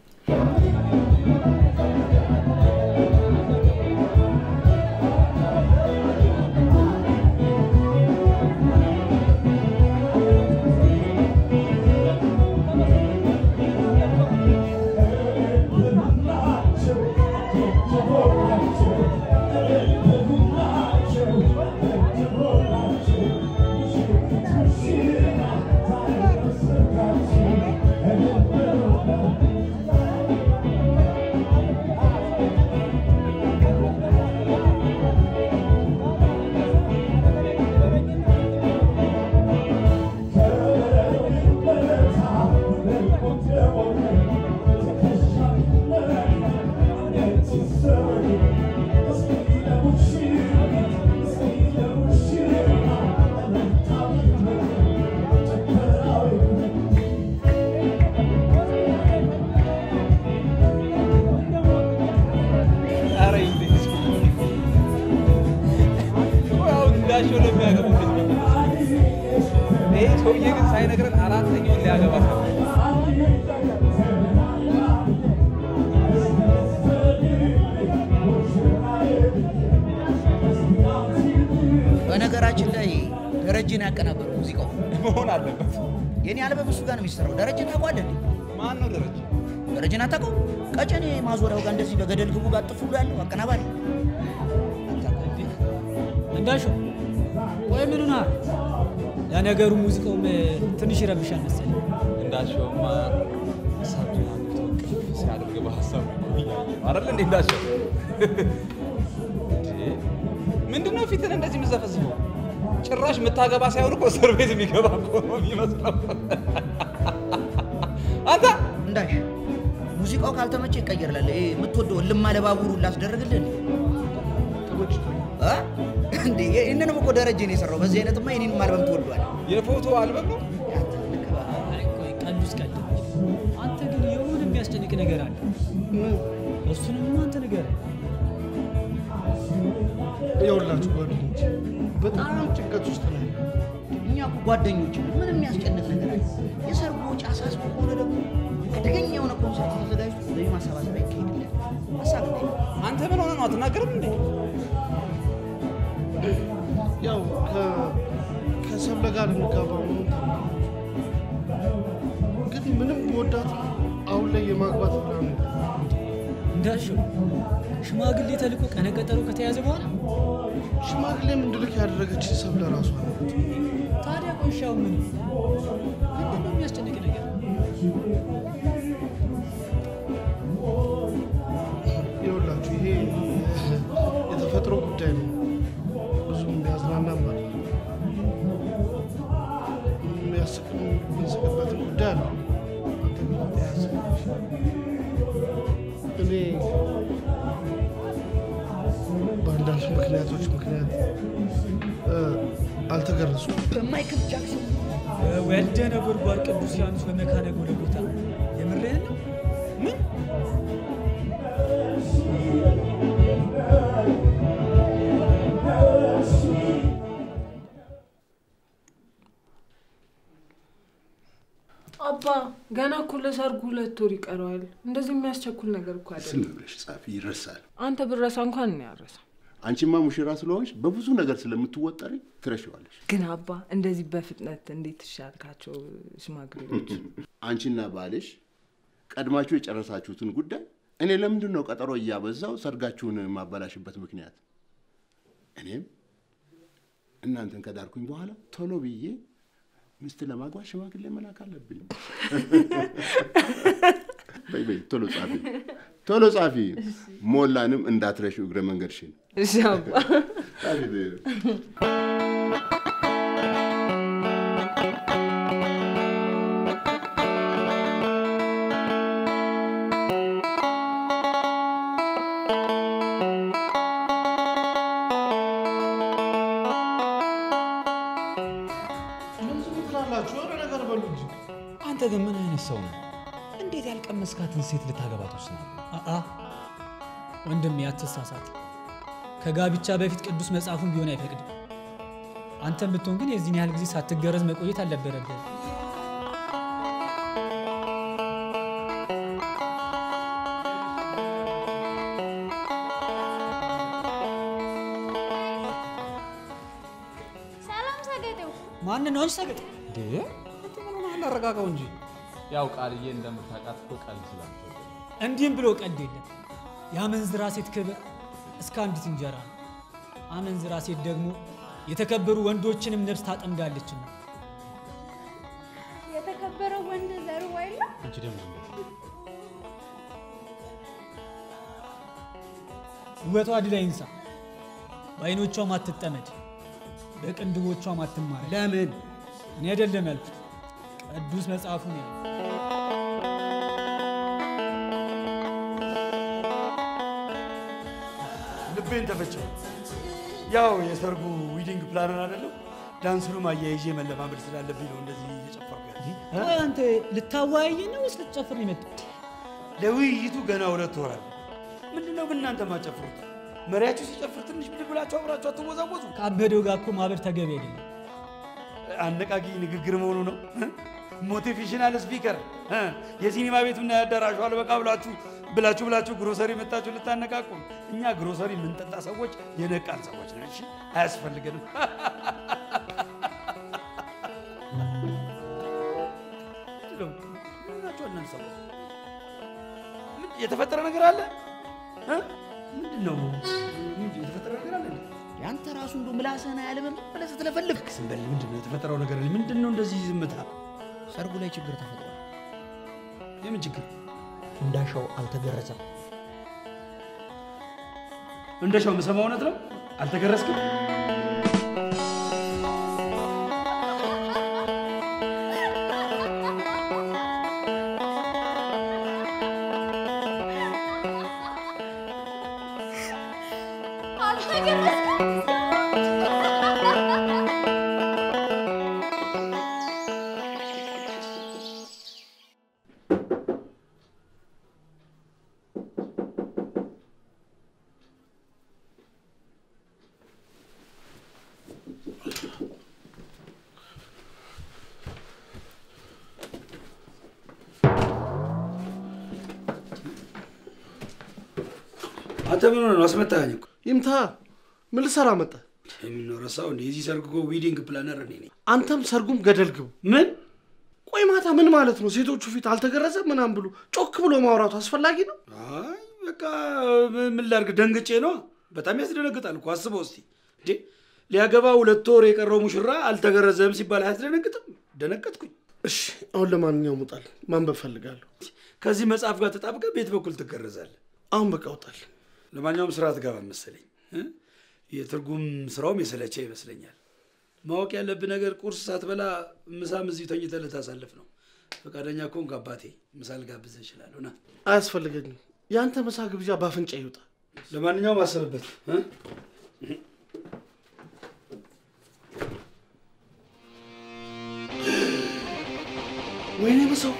ኧረ እንዴት አሁን እንዳሸው ነው የሚያገቡት። ይሄ ሰውዬ ግን ሳይነግረን አራተኛውን ሊያገባ በነገራችን ላይ ደረጀን ያቀናበረው ሙዚቃው መሆን አለበት። የኔ አልበም እሱ ጋር ነው የሚሰራው። ደረጀን ታውቀዋለህ እንዴ? ማን ነው ደረጀ? ደረጀን አታውቀው? ቀጨኔ ማዞሪያው ጋር እንደዚህ በገደል ግቡ ጋር ጥፉ ብሎ ያለው አቀናባሪ እንዳሹ ቆይ ምን ሆነሃል? ለነገሩ ሙዚቃውም ትንሽ ይረብሻል መሰለኝ። እንዳሸውማ እሳቱን አግብቶ ቅፍ ሲያደርግ በሀሳብ አይደል እንዴ እንዳሸው? እንዴ! ምንድን ነው ፊትን እንደዚህ የምዘፈዝፈው? ጭራሽ የምታገባ ሳይሆን እኮ እስር ቤት የሚገባ እኮ ነው የሚመስለው። አንተ እንዳሽ ሙዚቃው ካልተመቸ ይቀየርላል። ይሄ የምትወደው ልማ ለባቡሩ ላስደረግልህ እንዴ? እ? እንዴ ይህንንም እኮ ደረጀ ነው የሰራው። በዚህ አይነትማ የኔንም አልበም ትወዷል። የፎቶ አልበም ነው። አይ ቆይ ቀልዱስ ቀልድ። አንተ ግን የሆነ የሚያስጨንቅ ነገር አለ። እሱንም አንተ ንገረኝ። የሁላችሁ ጓደኞች በጣም ጭንቀት ውስጥ ነው ያለው። እኛ እኮ ጓደኞች ነን። ምንም የሚያስጨንቅ ነገር አለ? የሰርጉ ወጪ አሳስቦ ከሆነ ደግሞ አደገኛ የሆነ ኮንሰርት ተዘጋጅቶ ገቢ ማሰባሰብ ይካሄድልን። ሀሳብ እንዴ? አንተ ምን ሆነ ነው አትናገርም እንዴ? ያው ከ- ከሰብለ ጋር እንጋባ ነው ግን ምንም ወዳት አሁን ላይ የማግባት ፕላን ነው። እንዳልሽው ሽማግሌ ተልኮ ቀነ ቀጠሮ ከተያዘ በኋላ ሽማግሌም እንድልክ ያደረገች ሰብለ ራሷ ናት። ታዲያ ቆሻው ምን ምንድን ነው የሚያስጨንቅ ነገር? ይኸውላችሁ ይሄ የተፈጥሮ ጉዳይ ነው። ብዙም የሚያዝናናም ማለት ነው። የሚያስቅም የምንስቅበት አልተገረዙም። በማይክል ጃክሰን ወልደ ነጎድጓድ ቅዱስ ዮሐንስ በመካነ ጎልጎታ የምርህን ነው? ምን አባ ገና እኮ ለሰርጉ ሁለት ወር ይቀረዋል። እንደዚህ የሚያስቸኩል ነገር እኮ ዝም አይደለም። ብለሽ ጻፊ፣ ይረሳል። አንተ ብረሳ እንኳን እኔ ያረሳ። አንቺማ ሙሽራ ስለሆንሽ በብዙ ነገር ስለምትወጠሪ ትረሺዋለሽ። ግን አባ እንደዚህ በፍጥነት እንዴት ትሻልካቸው ሽማግሌዎች? አንቺና ባልሽ ቀድማችሁ የጨረሳችሁትን ጉዳይ እኔ ለምንድን ነው ቀጠሮ እያበዛው ሰርጋችሁን የማበላሽበት ምክንያት? እኔም እናንተን ከዳርኩኝ በኋላ ቶሎ ብዬ ሚስት ለማግባት ሽማግሌ መላክ አለብኝ። በይ በይ ቶሎ ጻፊ፣ ቶሎ ጻፊ። ሞላንም እንዳትረሺው እግረ መንገድሽን እሺ አባ። ጻፊ በይ። ዝም ትላላችሁ? የሆነ ነገር በሉ እንጂ። አንተ ግን ምን አይነት ሰው ነው? እንዴት ያልቀመስካትን ሴት ልታገባ ትወስናለህ? አአ ወንድሜ አትሳሳት። ከጋብቻ በፊት ቅዱስ መጽሐፉን ቢሆን አይፈቅድም። አንተም ብትሆን ግን የዚህን ያህል ጊዜ ሳትገረዝ መቆየት አልነበረብህም። ሰላም ሰገጤው። ማን ነው ሰገጥ? እንዴ አንተ ምን ሆነሃል? አረጋጋው እንጂ ያው ቃልዬ እንደምታውቃት እኮ ቀልድ ስላልተወደደ እንዲህም ብሎ ቀልድ የለም። የአመንዝራ ሴት ክብር እስከ አንዲት እንጀራ ነው። አመንዝራ ሴት ደግሞ የተከበሩ ወንዶችንም ነፍስ ታጠምዳለችና የተከበረው ወንድ ዘሩ አይደለም። አንቺ ደግሞ ዝም በይ። ውበቷ ድል አይንሳ፣ በአይኖቿም አትጠመድ፣ በቅንድቦቿም አትማር። ለምን እኔ አይደለም ያልኩት፣ ቅዱስ መጽሐፉ ነው ያለው። ልቤን ተፈጨው። ያው የሰርጉ ዊዲንግ ፕላነር አይደለም ዳንሱንም አያይዤ መለማመድ ስላለብኝ ነው እንደዚህ እየጨፈርኩ ያለ። ቆይ አንተ ልታወያይ ነው ወይስ ልትጨፍር ነው የመጣው? ለውይይቱ ገና ሁለት ወር አለ። ምንድን ነው ግን እናንተ ማጨፍሩት? መሪያችሁ ሲጨፍር ትንሽ ብድግ ብላችሁ አብራችሁ አትወዛወዙ? ከአበደው ጋር እኮ ማበር ተገቢ አይደለም። አነቃቂ ንግግር መሆኑ ነው። ሞቲቬሽናል ስፒከር የሲኒማ ቤቱና የአዳራሹ አልበቃ ብላችሁ ብላችሁ ብላችሁ ግሮሰሪ መጣችሁ ልታነቃቁ። እኛ ግሮሰሪ የምንጠጣ ሰዎች የነቃን ሰዎች ነን። እሺ አያስፈልገንም። ምን ናቸው እናንተ ሰዎች? ምን የተፈጠረ ነገር አለ? እ? ምንድን ነው ምንድን ነው የተፈጠረ ነገር አለ? እንዴ? ያንተ ራሱ እንዶ ምላስህን አያልምም ብለህ ስትለፈልፍ ዝም በል። ምንድን ነው የተፈጠረው ነገር? ምንድን ነው እንደዚህ ዝምታ? ሰርጉ ላይ ችግር ተፈጥሯል። የምን ችግር? እንዳሻው አልተገረዘም። እንደሻው የምሰማው እውነት ነው? አልተገረዝክም? አንተ ምን ሆነ ነው? አስመታኸኝ እኮ። ይምታ ምን ልሰራ መጣ? የምነው ረሳው እንደ የዚህ ሰርግ እኮ ዊዲንግ ፕላነር እኔ ነኝ። አንተም ሰርጉም ገደል ግቡ። ምን ቆይ ማታ ምን ማለት ነው? ሴቶቹ ፊት አልተገረዘም ምናምን ብሎ ጮክ ብሎ ማውራቱ አስፈላጊ ነው? አይ በቃ ምን ላድርግ፣ ደንግጬ ነው። በጣም ያስደነግጣል እኮ አስበው እስቲ እንዴ ሊያገባ ሁለት ወር የቀረው ሙሽራ አልተገረዘም ሲባል አያስደነግጥም? ደነገጥኩኝ። እሺ አሁን ለማንኛውም ውጣል፣ ማንበብ ፈልጋለሁ። ከዚህ መጽሐፍ ጋር ተጣብቀህ ቤት በኩል ትገረዛለህ። አሁን በቃ ውጣል። ለማንኛውም ስራ ትገባ መሰለኝ። እ? የትርጉም ስራውም የሰለቸ ይመስለኛል። ማወቅ ያለብህ ነገር ቁርስ ሳትበላ ምሳም እዚሁ ተኝተህ ልታሳልፍ ነው። ፈቃደኛ ከሆንክ አባቴ ምሳ ልጋብዝህ እችላለሁ። ና አያስፈልገኝም። የአንተ ምሳ ግብዣ በአፍንጫ ይውጣ። ለማንኛውም አስብበት እ? ወይኔ በሰው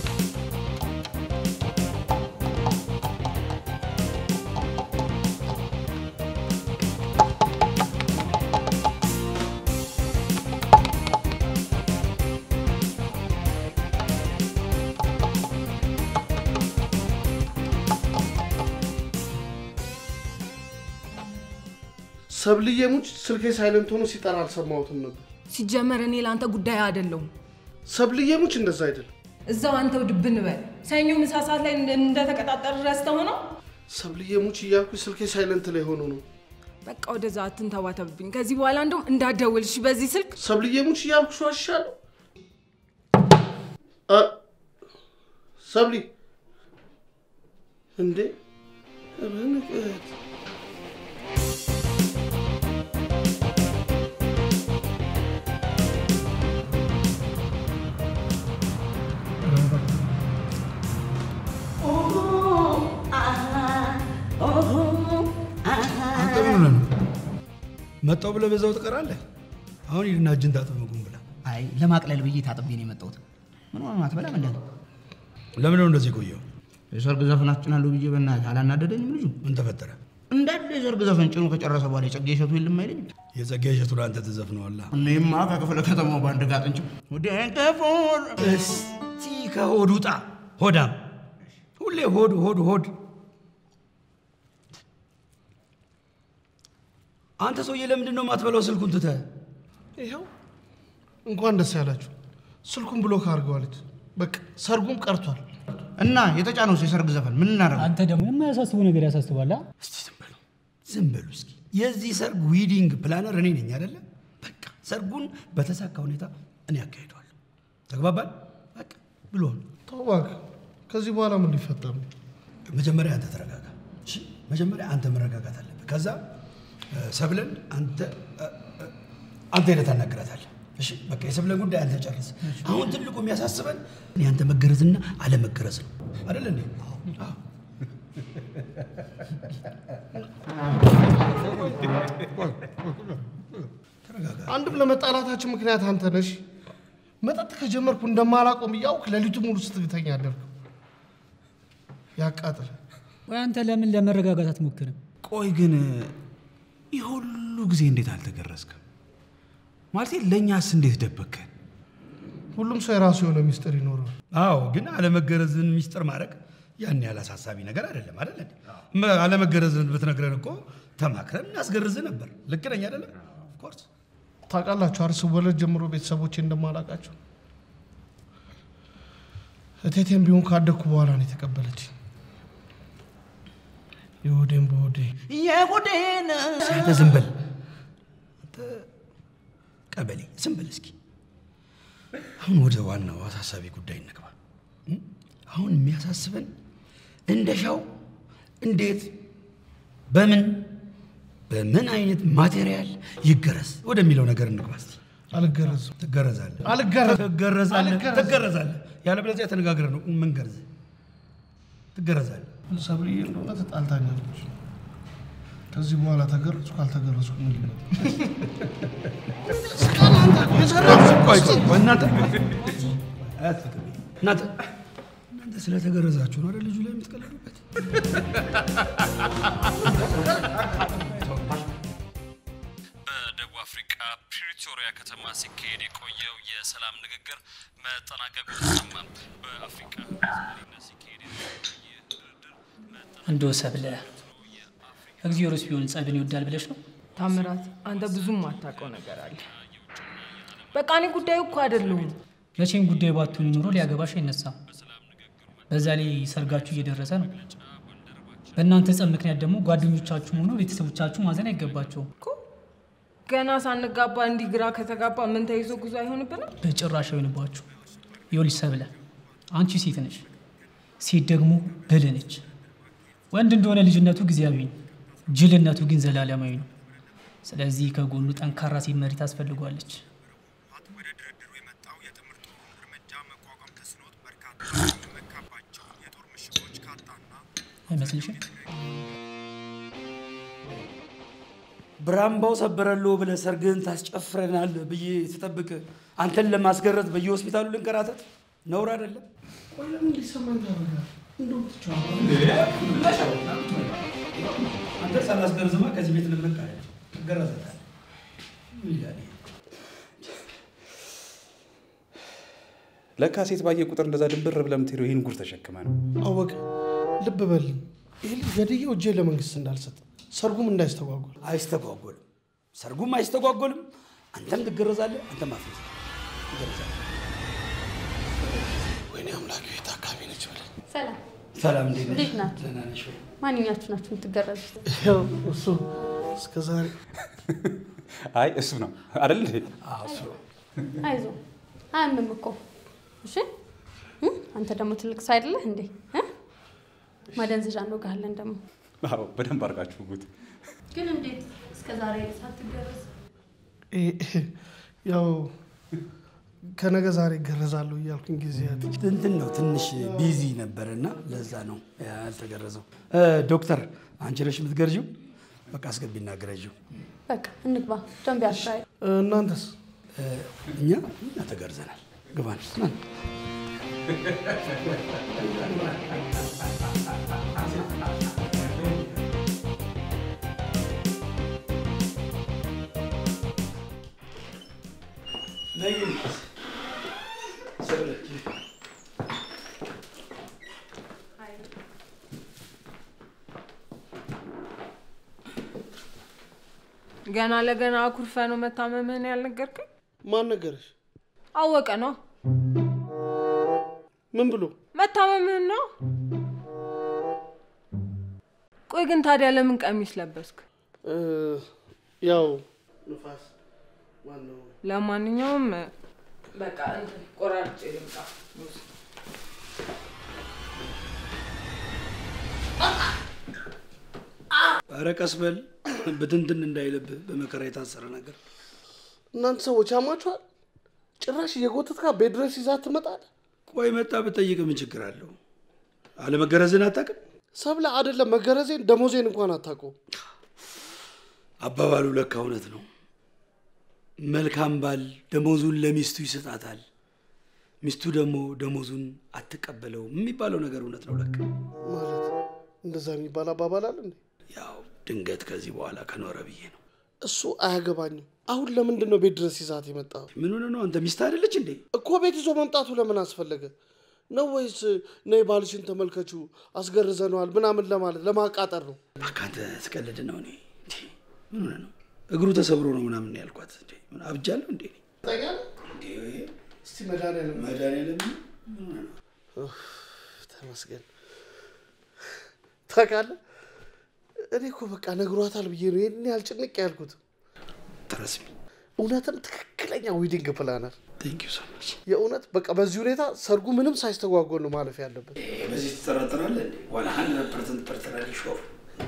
ሰብልዬ ሙች ስልኬ ሳይለንት ሆኖ ሲጠራ አልሰማሁትም ነበር። ሲጀመር እኔ ለአንተ ጉዳይ አይደለሁም። ሰብልዬ ሙች እንደዛ አይደለም። እዛው አንተው ድብን በል። ሰኞ ምሳ ሰዓት ላይ እንደ- እንደተቀጣጠር ረስተው ነው። ሰብልዬ ሙች እያልኩ ስልኬ ሳይለንት ላይ ሆኖ ነው። በቃ ወደዛ አትንተባተብብኝ። ከዚህ በኋላ እንደውም እንዳትደውልሽ በዚህ ስልክ። ሰብልዬ ሙች እያልኩ ሸዋሻለሁ። አ፣ ሰብሊ እንዴ በንቀት አንተ ምን ሆነህ ነው? መጣሁ ብለህ በዛው ትቀራለህ? አሁን ሂድና እጅን ታጠብ ምግቡን ብላ። አይ ለማቅለል ብዬ ታጥቤ ነው የመጣሁት። ምን ሆነ አትበላም እንደ ለምን ነው እንደዚህ ቆየው? የሰርግ ዘፈን አስጭናለሁ ብዬ በእናትህ አላናደደኝም ልጁ። ምን ተፈጠረ? እንዳለ የሰርግ ዘፈን ጭኖ ከጨረሰ በኋላ የጸጌ እሸቱ የለም አይለኝም። የጸጋ እሸቱን አንተ ትዘፍነዋለህ። እኔማ ከክፍለ ከተማው በአንድ ጋር ጥንጭ ደንቀፎር እስቲ ከሆድ ውጣ ሆዳም። ሁሌ ሆድ ሆድ ሆድ። አንተ ሰውዬ ለምንድን ነው የማትበላው ስልኩን ትተህ? ይኸው እንኳን ደስ ያላችሁ። ስልኩን ብሎክ አድርገዋለች። በቃ ሰርጉም ቀርቷል። እና የተጫነው የሰርግ ዘፈን ምን እናደርግ? አንተ ደግሞ የማያሳስቡ ነገር ያሳስባል። አ? ዝም በሉ እስኪ። የዚህ ሰርግ ዊዲንግ ፕላነር እኔ ነኝ አይደለ? በቃ ሰርጉን በተሳካ ሁኔታ እኔ አካሂደዋለሁ። ተግባባል? በቃ ብሎ ተው እባክህ። ከዚህ በኋላ ምን ሊፈጠር ነው? መጀመሪያ አንተ ተረጋጋ። እሺ? መጀመሪያ አንተ መረጋጋት አለብህ። ከዛ እ፣ ሰብለን አንተ እ፣ እ፣ አንተ ሄደህ ታናግራታለህ። እሺ? በቃ የሰብለን ጉዳይ አንተ ጨርስ። አሁን ትልቁ የሚያሳስበን የአንተ መገረዝና አለመገረዝ ነው አይደል እንዴ? አዎ። አንድም ለመጣላታችን ምክንያት አንተ ነሽ። መጠጥ ከጀመርኩ እንደማላቆም እያውቅ ሌሊቱ ሙሉ ስትግተኛ አደርግ። ያቃጥል። ወይ አንተ ለምን ለመረጋጋት አትሞክርም? ቆይ ግን ይህ ሁሉ ጊዜ እንዴት አልተገረዝክም? ማለቴ ለእኛስ እንዴት ደበከን? ሁሉም ሰው የራሱ የሆነ ሚስጥር ይኖረዋል። አዎ፣ ግን አለመገረዝን ሚስጥር ማድረግ ያን ያህል አሳሳቢ ነገር አይደለም አይደል እንዴ? መ- አለመገረዝን ብትነግረን እኮ ተማክረን እናስገርዝ ነበር። ልክ ነኝ አይደለም? ኦፍኮርስ ታውቃላችሁ አይደል ስወለድ ጀምሮ ቤተሰቦቼ እንደማላውቃቸው እቴቴም ቢሆን ካደግኩ በኋላ ነው የተቀበለች። የሆዴን በሆዴ የጉዴን አንተ ዝም በል አንተ ቀበሌ ዝም በል እስኪ። አሁን ወደ ዋናው አሳሳቢ ጉዳይ እንግባ። እም? አሁን የሚያሳስበን እንደሻው እንዴት፣ በምን በምን አይነት ማቴሪያል ይገረዝ ወደሚለው ነገር እንግባ እስኪ። አልገረዝም። ትገረዛለህ፣ አልገረዝም። ትገረዛለህ፣ አልገረዝም። ትገረዛለህ። ያለበለዚያ ተነጋግረን ነው የምንገርዝ። ትገረዛለህ። ሰብልዬ እንደሆነ ተጣልታኛለች። ከዚህ በኋላ ተገረዝኩ ካልተገረዝኩ ምን ሊመጣ ቆይ ቆይ፣ እናንተ አያትፍቅም። እናንተ እናንተ ስለተገረዛችሁ ነው አይደል ልጁ ላይ የምትቀልዱበት? በደቡብ አፍሪካ ፕሪቶሪያ ከተማ ሲካሄድ የቆየው የሰላም ንግግር መጠናቀቁ ተሰማ። በአፍሪካ መሪነት ሲካሄድ እንደው ሰብለ እግዚአብሔርስ ቢሆን ጸብን ይወዳል ብለሽ ነው? ታምራት፣ አንተ ብዙም አታውቀው ነገር አለ። በቃ እኔ ጉዳዩ እኮ አይደለሁም። መቼም ጉዳይ ባትሆን ኖሮ ሊያገባሽ አይነሳም። በዛ ላይ ሰርጋችሁ እየደረሰ ነው። በእናንተ ጸብ ምክንያት ደግሞ ጓደኞቻችሁም ሆኖ ቤተሰቦቻችሁ ማዘን አይገባቸውም። ገና ሳንጋባ እንዲህ ግራ ከተጋባ ምን ተይዞ ጉዞ አይሆንብንም? በጭራሽ አይሆንባችሁ። ይኸውልሽ ሰብለ፣ አንቺ ሴት ነሽ፣ ሴት ደግሞ ብልህ ነች። ወንድ እንደሆነ ልጅነቱ ጊዜያዊ ነው፣ ጅልነቱ ግን ዘላለማዊ ነው። ስለዚህ ከጎኑ ጠንካራ ሴት መሪ ታስፈልጓለች። አይመስልሽም? ብራምባው ሰበረልዎ ብለህ ሰርግህን ታስጨፍረናል ብዬ ስጠብቅ አንተን ለማስገረዝ በየሆስፒታሉ ልንከራተት ነውር አይደለም? ቆይ ለምን እንዲሰማኝ ታደርጋለህ? እንደውም ትቼዋለሁ። አንተ ሳላስገርዝማ ከዚህ ቤት ልምረጥ አለ ትገረዛታለህ። ምን ይላል ይሄ? ለካ ሴት ባየ ቁጥር እንደዛ ድንብር ብለህ የምትሄደው ይህን ጉር ተሸክመ ነው። አወቀ ልብ በል ይህ ልጅ ገድዬው እጄ ለመንግስት እንዳልሰጥ ሰርጉም እንዳይስተጓጎል አይስተጓጎልም። ሰርጉም አይስተጓጎልም። አንተም ትገረዛለህ፣ አንተም አፍረስ ትገረዛለህ። ወይኔ አምላክ ቤት አካባቢ ነች በለ ሰላም ሰላም፣ እንዴት ነሽ? እንዴት ናችሁ? ደህና ነሽ ወይ? ማንኛችሁ ናችሁ የምትገረዙት? ያው እሱ እስከ ዛሬ አይ እሱ ነው አይደል እንዴ? እሱ አይዞ አያምም እኮ እሺ። እ? አንተ ደግሞ ትልቅ ሰው አይደለህ እንዴ? እ? ማደንዘዣ እንወጋለን ደግሞ። አዎ በደንብ አድርጋችሁ ጉት ግን እንዴት እስከ ዛሬ ሳትገረዝ? ያው ከነገ ዛሬ እገረዛለሁ እያልኩኝ ጊዜያት እንትን ነው ትንሽ ቢዚ ነበርና ለዛ ነው ያልተገረዘው። ዶክተር አንቺ ነሽ የምትገርዥው? በቃ አስገቢና ግረዥው። በቃ እንግባ። ዶንት ቢ አፍራይድ። እናንተስ? እኛ እኛ ተገርዘናል። ግባን ና ገና ለገና አኩርፈ ነው መታመምህን ያልነገርከኝ? ማን ነገረሽ? አወቀ ነው ምን ብሎ መታመምህን ነው። ቆይ ግን ታዲያ ለምን ቀሚስ ለበስክ? እ፣ ያው ንፋስ ማነው ለማንኛውም በቃ እንትን ቆራርጬ ልምጣ። ኧረ ቀስ በል ብትንትን እንዳይልብህ በመከራ የታሰረ ነገር። እናንተ ሰዎች ያማችኋል። ጭራሽ እየጎተትካ ቤት ድረስ ይዛት ትመጣለህ። ቆይ መጣ ብጠይቅ ምን ችግር አለው? አለመገረዝን አታውቅም? ሰብለ አይደለም መገረዜን ደሞዜን እንኳን አታውቀውም። አባባሉ ለካ እውነት ነው። መልካም ባል ደሞዙን ለሚስቱ ይሰጣታል፣ ሚስቱ ደግሞ ደሞዙን አትቀበለውም የሚባለው ነገር እውነት ነው ለካ። ማለት እንደዛ የሚባል አባባል አለ እንዴ? ያው ድንገት ከዚህ በኋላ ከኖረ ብዬ ነው። እሱ አያገባኝም። አሁን ለምንድን ነው ቤት ድረስ ይዛት የመጣው? ምን ሆነ ነው? አንተ ሚስት አይደለች እንዴ? እኮ ቤት ይዞ መምጣቱ ለምን አስፈለገ? ነው ወይስ ነይ ባልሽን ተመልከቹ አስገርዘነዋል ምናምን ለማለት ለማቃጠር ነው? እባክህ አንተ ትቀልድ ነው። እኔ እንዴ፣ ምን ሆነ ነው? እግሩ ተሰብሮ ነው ምናምን ነው ያልኳት። እንዴ ምን አብጃለሁ እንዴ? እንዴ እስቲ መድኃኒዓለም መድኃኒዓለም ምን ሆነ ነው? ኡፍ፣ ተመስገን። ታውቃለህ እኔ እኮ በቃ ነግሯታል ብዬ ነው ይህን ያህል ጭንቅ ያልኩት። ትረስሚ እውነትም ትክክለኛ ዊዲንግ ፕላነር። ቴንክ ዩ ሶ ማች። የእውነት በቃ በዚህ ሁኔታ ሰርጉ ምንም ሳይስተጓጎል ነው ማለፍ ያለበት። በዚህ ትጠራጠራለህ እንዴ? ዋላ ሀንድረድ ፐርሰንት ፐርሰናሊ ሾር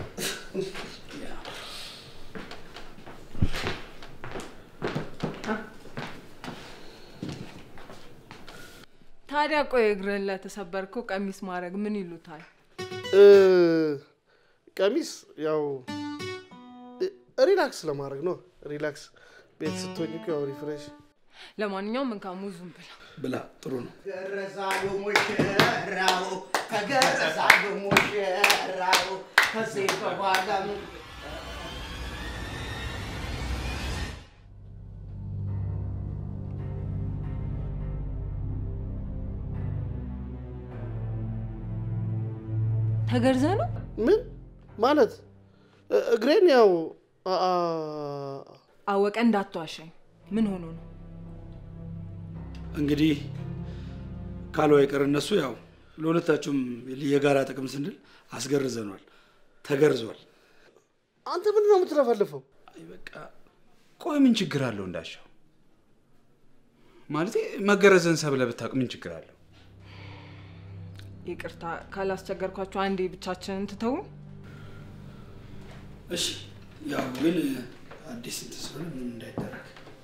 ታዲያ ቆይ እግርህን ለተሰበርከው ቀሚስ ማድረግ ምን ይሉታል? እ፣ ቀሚስ ያው እ፣ ሪላክስ ለማድረግ ነው። ሪላክስ ቤት ስትሆኝ እኮ ያው ሪፍሬሽ ለማንኛውም እንካ ሙዙን ብላ ብላ ጥሩ ነው። ገረዛሉ ሙሽራው ተገረዛሉ ሙሽራው ከሴት በኋላ ምን ተገርዘ ነው ምን ማለት እ- እግሬን ያው አ- አ- አወቀ እንዳትዋሸኝ። ምን ሆኖ ነው? እንግዲህ ካለው አይቀር እነሱ ያው ለሁለታችሁም የጋራ ጥቅም ስንል አስገርዘኗል፣ ተገርዟል። አንተ ምንድን ነው የምትለፈልፈው? ቆይ ምን ችግር አለው እንዳሻው? ማለቴ መገረዝን ሰብለ ብታውቅ ምን ችግር አለው? ይቅርታ ካላስቸገርኳቸው አንዴ ብቻችንን ትተው። እሺ ያው ግን አዲስ እንትን ስለሆነ ምንም እንዳይደረግ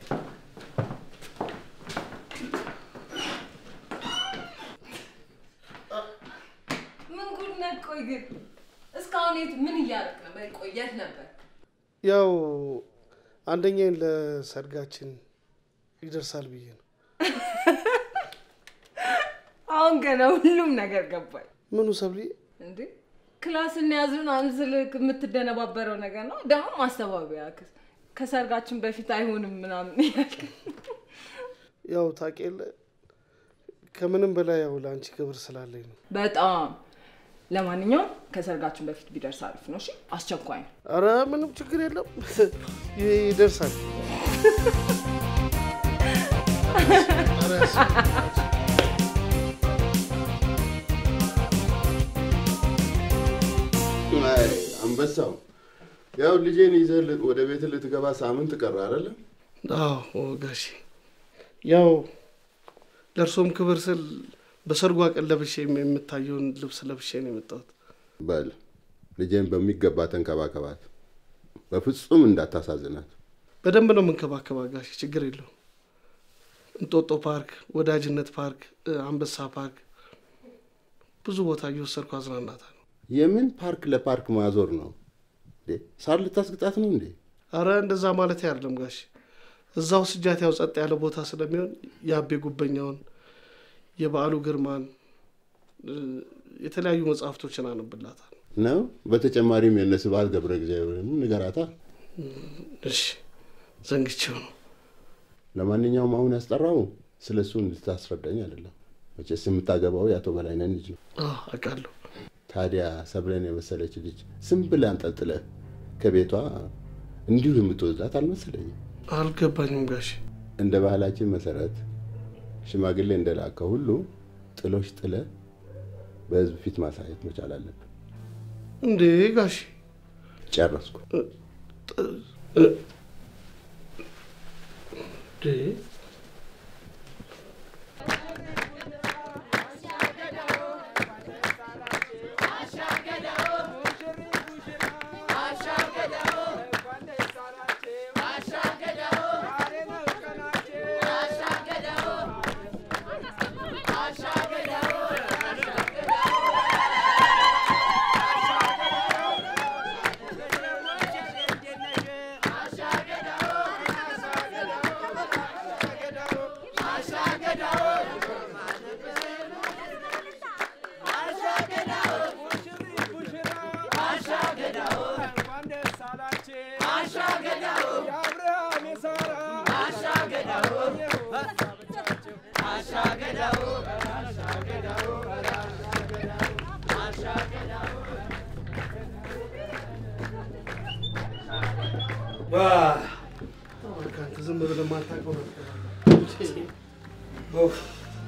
ምን ጉድ ነህ? ቆይ ግን እስካሁን የት ምን እያደረክ ነበር? ቆይ የት ነበር? ያው አንደኛዬን ለሰርጋችን ይደርሳል ብዬ ነው። አሁን ገና ሁሉም ነገር ገባኝ። ምኑ ሰብልዬ? እንዴ ክላስ እንያዙን አንስልክ የምትደነባበረው ነገር ነው። ደግሞ ማስተባበያ ክስ ከሰርጋችን በፊት አይሆንም ምናምን ያልክ ያው ታውቂ የለ ከምንም በላይ ያው ለአንቺ ክብር ስላለኝ ነው። በጣም ለማንኛውም ከሰርጋችን በፊት ቢደርስ አሪፍ ነው። እሺ አስቸኳይ ነው። አረ ምንም ችግር የለም ይደርሳል። አይ አንበሳው፣ ያው ልጄን ይዘህ ል- ወደ ቤት ልትገባ ሳምንት ቀረ አይደለ? አዎ ጋሼ፣ ያው ለእርሶም ክብር ስል በሰርጓ ቀን ለብሼ የምታየውን ልብስ ለብሼ ነው የመጣሁት። በል ልጄን በሚገባ ተንከባከባት፣ በፍጹም እንዳታሳዝናት። በደንብ ነው የምንከባከባት ጋሼ፣ ችግር የለውም። እንጦጦ ፓርክ፣ ወዳጅነት ፓርክ፣ እ፣ አንበሳ ፓርክ ብዙ ቦታ እየወሰድኩ አዝናናታለሁ። የምን ፓርክ ለፓርክ ማዞር ነው እንዴ? ሳር ልታስግጣት ነው እንዴ? አረ እንደዛ ማለት አይደለም ጋሼ። እዛው ስጃት ያው ጸጥ ያለ ቦታ ስለሚሆን የአቤ ጉበኛውን፣ የበዓሉ ግርማን እ፣ የተለያዩ መጽሐፍቶችን አነብላታል። ነው። በተጨማሪም የእነ ስብሐት ገብረ እግዚአብሔርን ንገራታ። እሺ፣ ዘንግቼው ነው። ለማንኛውም አሁን ያስጠራው ስለ እሱ እንድታስረዳኝ አይደለም። መቼስ የምታገባው የአቶ በላይነን ልጅ ነው። አዎ፣ አውቃለሁ። ታዲያ ሰብለን የመሰለች ልጅ ዝም ብለህ አንጠልጥለህ ከቤቷ እንዲሁ የምትወስዳት አልመሰለኝም። አልገባኝም ጋሼ። እንደ ባህላችን መሰረት ሽማግሌ እንደላከ ሁሉ ጥሎሽ ጥለ በህዝብ ፊት ማሳየት መቻል አለብን። እንዴ ጋሼ ጨረስኩ። እንዴ ከአንተ ዝም ብለህ የማታውቀው ነገር ኡፍ።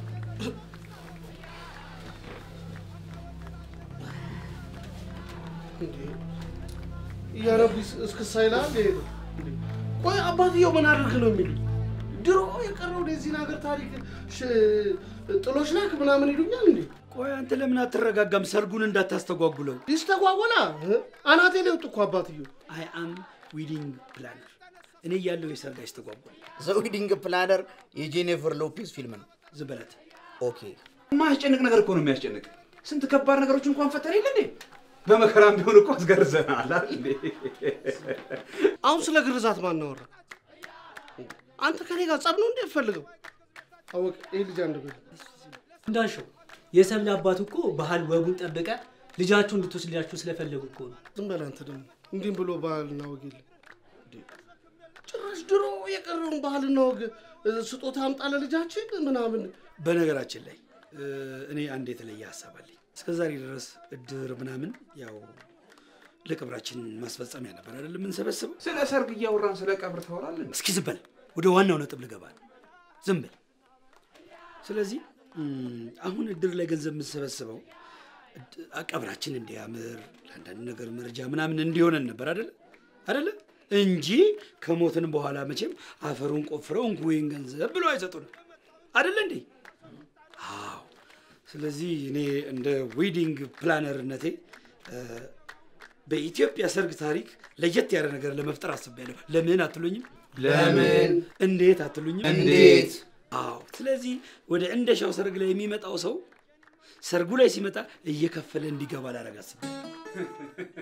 እያነቡ እስክሳይላ ሄዱ። ቆይ አባትየው ምን አድርግ ነው የሚሉ ድሮ የቀረው የዚህን ሀገር ታሪክ ሽ- ጥሎች ላክ ምናምን ይሉኛል እንዴ? ቆይ አንተ ለምን አትረጋጋም? ሰርጉን እንዳታስተጓጉለው። ይስተጓጎላ አናቴ ላይ ወጡ እኮ አባትየው። አይ አም ዊዲንግ ፕላነር። እኔ ያለው የሰርግ አይስተጓጎል። ዘ ዊዲንግ ፕላነር የጄኒፈር ሎፔዝ ፊልም ነው። ዝም በላት። ኦኬ የማያስጨንቅ ነገር እኮ ነው የሚያስጨንቅ። ስንት ከባድ ነገሮች እንኳን ፈተን የለ እንዴ? በመከራም ቢሆን እኮ አስገርዘናል አይደል እንዴ? አሁን ስለ ግርዛት ማን አወራ? አንተ ከኔ ጋር ጸብ ነው እንዴ ፈልገው? አወቅ ይህ ልጅ አንድ ቤት እንዳልሽው የሰብል አባት እኮ ባህል ወጉን ጠብቀ ልጃችሁ እንድትወስድላችሁ ስለፈለጉ እኮ ነው። ዝም በል አንተ ደግሞ እንዲህም ብሎ ባህልና ወግ የለም። ጭራሽ ድሮ የቀረውን ባህልና ወግ እ፣ ስጦታ አምጣ ለልጃችን ምናምን በነገራችን ላይ እ፣ እኔ አንድ የተለየ ሀሳብ አለኝ። እስከ ዛሬ ድረስ እድር ምናምን ያው ለቅብራችን ማስፈጸሚያ ነበር አይደል የምንሰበስበው። ስለ ሰርግ እያወራን ስለ ቀብር ታወራለን። እስኪ ዝም በል፣ ወደ ዋናው ነጥብ ልገባ ነው። ዝም በል። ስለዚህ እም፣ አሁን እድር ላይ ገንዘብ የምንሰበስበው እድ- ቀብራችን እንዲያምር ለአንዳንድ ነገር መረጃ ምናምን እንዲሆነን ነበር አይደለ አይደለ እንጂ ከሞትን በኋላ መቼም አፈሩን ቆፍረው እንኩ ይህን ገንዘብ ብሎ አይሰጡንም አይደለ እንዴ? አዎ። ስለዚህ እኔ እንደ ዌዲንግ ፕላነርነቴ እ፣ በኢትዮጵያ ሰርግ ታሪክ ለየት ያለ ነገር ለመፍጠር አስቤያለሁ። ለምን አትሉኝም? ለምን? እንዴት አትሉኝም? እንዴት? አዎ። ስለዚህ ወደ እንደሻው ሰርግ ላይ የሚመጣው ሰው ሰርጉ ላይ ሲመጣ እየከፈለ እንዲገባ ላደርግ አስቤያለሁ።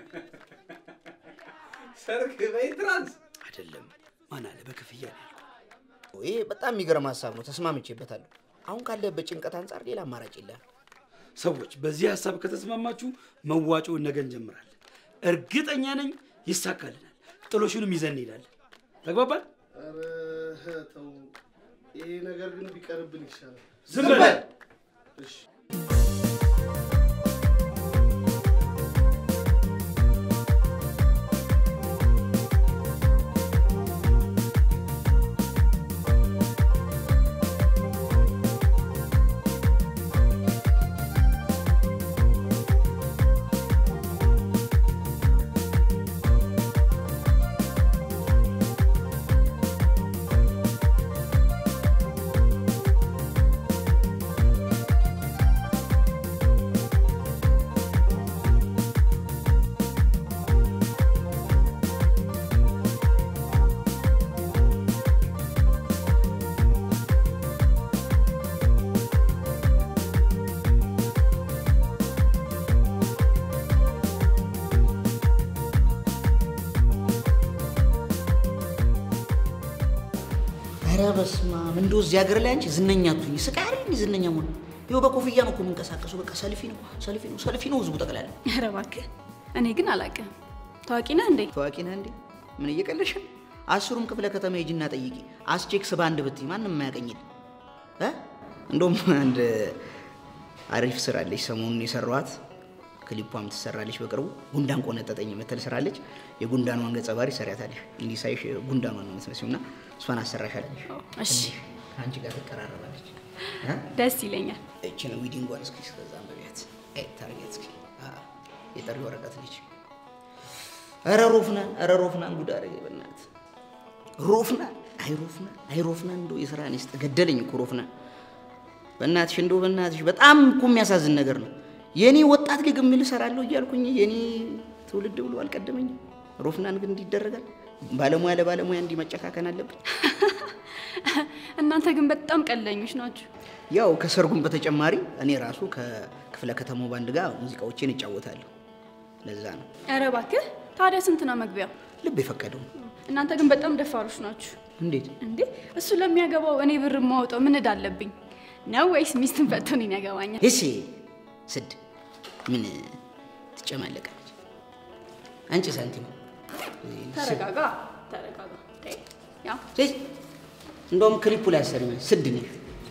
ሰርግ በኢንትራንስ አይደለም። ማን አለ በክፍያ ነው ያልኩት። ይሄ በጣም የሚገርም ሀሳብ ነው። ተስማምቼበታለሁ። አሁን ካለበት ጭንቀት አንጻር ሌላ አማራጭ የለም። ሰዎች በዚህ ሀሳብ ከተስማማችሁ መዋጮውን ነገ እንጀምራለን። እርግጠኛ ነኝ ይሳካልናል። ጥሎሹንም ይዘን እንሄዳለን። ተግባባል? ኧረ ተው፣ ይሄ ነገር ግን ቢቀርብን ይሻላል። ዝም በል። እሺ ኧረ በስመ አብ እንደው እዚህ ሀገር ላይ አንቺ ዝነኛ አትሁኝ። ስቃሪ ዝነኛ መሆን ይኸው በኮፍያ ነው እኮ የምንቀሳቀሱ። በቃ ሰልፊ ነው ሰልፊ ነው ሰልፊ ነው ህዝቡ ጠቅላላ። ኧረ እባክህ እኔ ግን አላውቅም። ታዋቂ ነህ እንዴ? ታዋቂ ነህ እንዴ? ምን እየቀለሽ ነው? አስሩም ክፍለ ከተማ ሂጂና ጠይቂ። አስቼክስ በአንድ ብትይ ማንም የማያቀኝል እ እንደውም አንድ አሪፍ ስራ አለች ሰሞኑን የሰራኋት ክሊፓም ትሰራለች በቅርቡ። ጉንዳን ቆነጠጠኝ የምትል ስራለች። የጉንዳኗን ገጸ ባህሪ ሰሪያታለች። እንዲህ ሳይሽ ጉንዳኗን ነው የምትመስዪው እና እሷን አሰራሻለች። እሺ ከአንቺ ጋር ትቀራረባለች። እ? ደስ ይለኛል። እችን ዊዲንጓን እስኪ እስከዛ አንብቢያት ታርጌት እስኪ አ፣ የጠሪ ወረቀት ልጅ ኧረ ሮፍናን ኧረ ሮፍናን ጉድ አደረገ በእናትህ ሮፍናን አይ ሮፍናን አይ ሮፍናን እንደው የስራ ነስጥ ገደለኝ እኮ ሮፍናን በእናትሽ እንደው በእናትሽ በጣም እኮ የሚያሳዝን ነገር ነው የኔ ወጣት ሊግ የሚል እሰራለሁ እያልኩኝ የኔ ትውልድ ብሎ አልቀደመኝም ሮፍናን ግን እንዲህ ይደረጋል ባለሙያ ለባለሙያ እንዲህ መጨካከን አለብን እናንተ ግን በጣም ቀለኞች ናችሁ። ያው ከሰርጉም በተጨማሪ እኔ ራሱ ከክፍለ ከተማው ባንድ ጋር ሙዚቃዎቼን እጫወታለሁ ለዛ ነው ኧረ እባክህ ታዲያ ስንት ነው መግቢያው? ልብ የፈቀደው እናንተ ግን በጣም ደፋሮች ናችሁ። እንዴት እንዴ እሱ ለሚያገባው እኔ ብር የማወጣው ምን ዕዳ አለብኝ ነው ወይስ ሚስትን ፈቶ እኔን ያገባኛል? እሺ ስድ ምን ትጨማለቃለች አንቺ ሳንቲም ተረጋጋ ተረጋጋ። ተይ፣ ያው እይ፣ እንደውም ክሊፑ ላይ አሰሪ ስድ ነሽ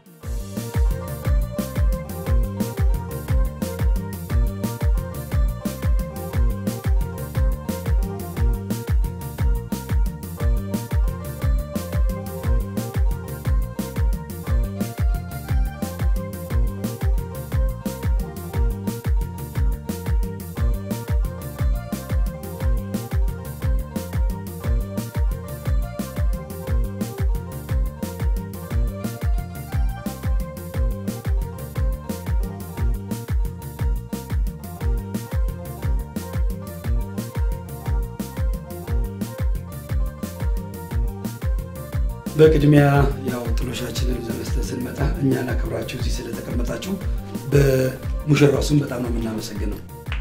በቅድሚያ ያው ጥሎሻችንን ለመስጠት ስንመጣ እኛን አክብራችሁ እዚህ ስለተቀመጣችሁ በሙሽራው ስም በጣም ነው የምናመሰግነው።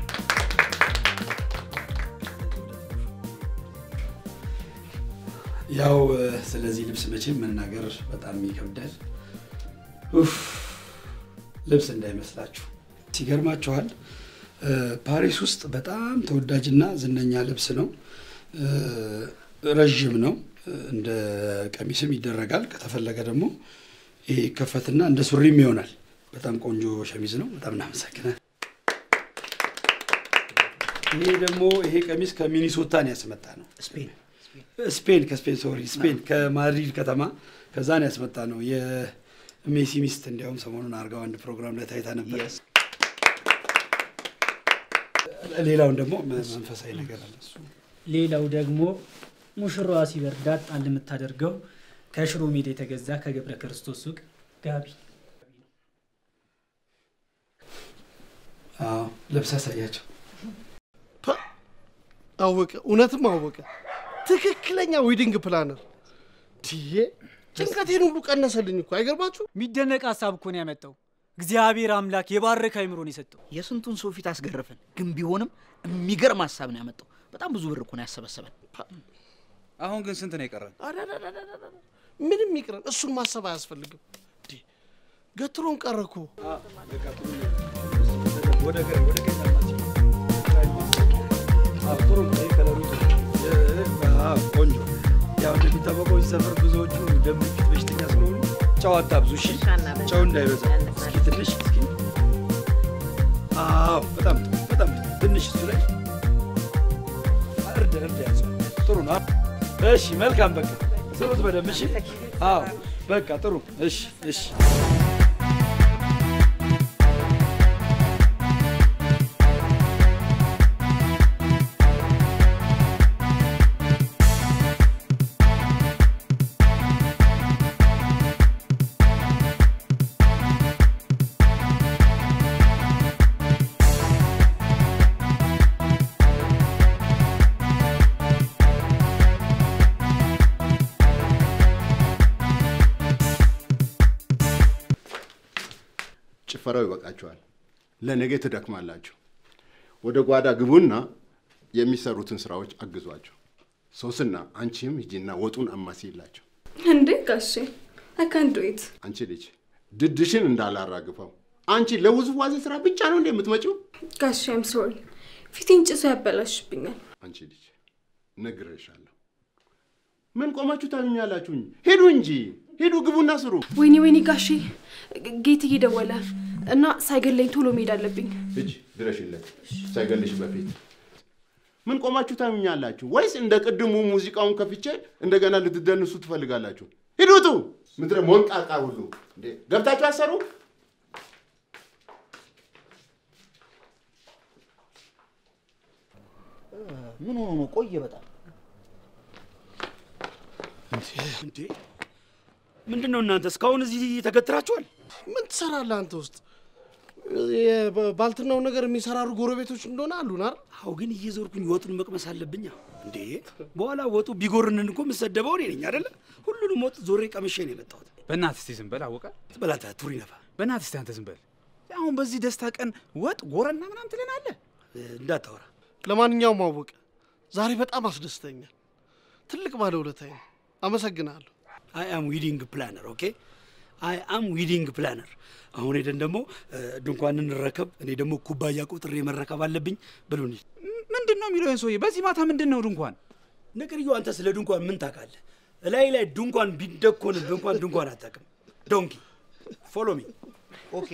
ያው እ፣ ስለዚህ ልብስ መቼም መናገር በጣም ይከብዳል። ኡፍ፣ ልብስ እንዳይመስላችሁ ሲገርማችኋል። እ፣ ፓሪስ ውስጥ በጣም ተወዳጅና ዝነኛ ልብስ ነው። እ፣ ረዥም ነው። እንደ ቀሚስም ይደረጋል። ከተፈለገ ደግሞ ይሄ ይከፈትና እንደ ሱሪም ይሆናል። በጣም ቆንጆ ሸሚዝ ነው። በጣም እናመሰግናል። ይሄ ደግሞ ይሄ ቀሚስ ከሚኒሶታ ነው ያስመጣ ነው። ስፔን ስፔን ከስፔን ሶሪ ስፔን ከማድሪድ ከተማ ከዛ ነው ያስመጣ ነው። የሜሲ ሚስት እንዲያውም ሰሞኑን አድርገው አንድ ፕሮግራም ላይ ታይታ ነበር። ሌላውን ደግሞ መንፈሳዊ ነገር አለ እሱ ሌላው ደግሞ ሙሽራዋ ሲበርዳት ጣል የምታደርገው ከሽሮ ሜዳ የተገዛ ከገብረ ክርስቶስ ሱቅ ጋቢ አዎ፣ ልብስ አሳያቸው። አወቀ፣ እውነትም አወቀ። ትክክለኛ ዌዲንግ ፕላነር ትዬ ጭንቀቴን ሁሉ ቀነሰልኝ እኮ አይገርማችሁ? የሚደነቅ ሀሳብ እኮ ነው ያመጣው። እግዚአብሔር አምላክ የባረከ አይምሮን የሰጠው። የስንቱን ሰው ፊት አስገረፈን፣ ግን ቢሆንም የሚገርም ሀሳብ ነው ያመጣው። በጣም ብዙ ብር እኮ ነው ያሰበሰበን። አሁን ግን ስንት ነው የቀረን? ምንም ይቅረን፣ እሱን ማሰብ አያስፈልግም። እንዴ፣ ገትሮን ቀረ እኮ። ወደ ግራ ወደ ቀኝ አማች አዎ ጥሩ ነው ይሄ ከለሩ ጥሩ ነው። አዎ ቆንጆ ያው እንደሚታወቀው እዚህ ሰፈር ብዙዎቹ ደም ግፊት በሽተኛ ስለሆኑ ጨው አታብዙ እሺ ጨው እንዳይበዛ እስኪ ትንሽ እስኪ አዎ በጣም ጥሩ በጣም ጥሩ ትንሽ እሱ ላይ እርድ እርድ ያዘው ጥሩ ነው እሺ መልካም በቃ ስሩት በደንብ እሺ አዎ በቃ ጥሩ እሺ እሺ ጭፈራው ይበቃችኋል። ለነገ ትደክማላችሁ። ወደ ጓዳ ግቡና የሚሰሩትን ስራዎች አግዟቸው። ሶስና አንቺም ሂጂና ወጡን አማሲላቸው። እንዴ ጋሼ አይ ካን ዱ ኢት አንቺ ልጅ ድድሽን እንዳላራግፈው። አንቺ ለውዝዋዜ ስራ ብቻ ነው እንደ የምትመጪው? ጋሼ አም ሶሪ ፊቴን ጭሶ ያበላሽብኛል። አንቺ ልጅ ነግሬሻለሁ። ምን ቆማችሁ ታዩኛላችሁኝ? ሂዱ እንጂ ሂዱ፣ ግቡና ስሩ። ወይኔ ወይኔ ጋሼ ጌት እየደወለ እና ሳይገለኝ ቶሎ መሄድ አለብኝ። ሂጂ ድረሽለት ሳይገልሽ በፊት። ምን ቆማችሁ ታዩኛላችሁ? ወይስ እንደ ቅድሙ ሙዚቃውን ከፍቼ እንደገና ልትደንሱ ትፈልጋላችሁ? ሂዱቱ ምድረ ሞንቃቃ ሁሉ እንዴ ገብታችሁ አሰሩ። ምን ሆኖ ነው? ቆየ በጣም እንዴ ምንድን ነው እናንተ እስካሁን እዚህ ተገትራችኋል? ምን ትሰራለህ አንተ ውስጥ? ባልትናው ነገር የሚሰራሩ ጎረቤቶች እንደሆነ አሉን አይደል? አዎ፣ ግን እየዞርኩኝ ወጡን መቅመስ አለብኛ እንዴ። በኋላ ወጡ ቢጎርንን እኮ የምሰደበው እኔ ነኝ አይደለ? ሁሉንም ወጥ ዞሬ ቀምሼ ነው የመጣሁት። በእናትህ እስቲ ዝም በል አወቀ። በላታ ቱሪ ነፋ። በእናትህ እስቲ አንተ ዝም በል። አሁን በዚህ ደስታ ቀን ወጥ ጎረና ምናምን ትለናለህ? እንዳታወራ። ለማንኛውም አወቀ ዛሬ በጣም አስደስተኛል። ትልቅ ባለውለታዬ ነው። አመሰግናለሁ። አይ አም ዊዲንግ ፕላነር ኦኬ። አይ አም ዊዲንግ ፕላነር። አሁን ሄደን ደግሞ ድንኳን እንረከብ። እኔ ደግሞ ኩባያ ቁጥሬ መረከብ አለብኝ ብሉን። ምንድን ነው የሚለው ሰውዬ? በዚህ ማታ ምንድን ነው ድንኳን? ነገርዮ፣ አንተ ስለ ድንኳን ምን ታውቃለህ? እላይ ላይ ድንኳን ቢደኮንብህ እንኳን ድንኳን አታውቅም። ዶንኪ ፎሎ ሚ ኦኬ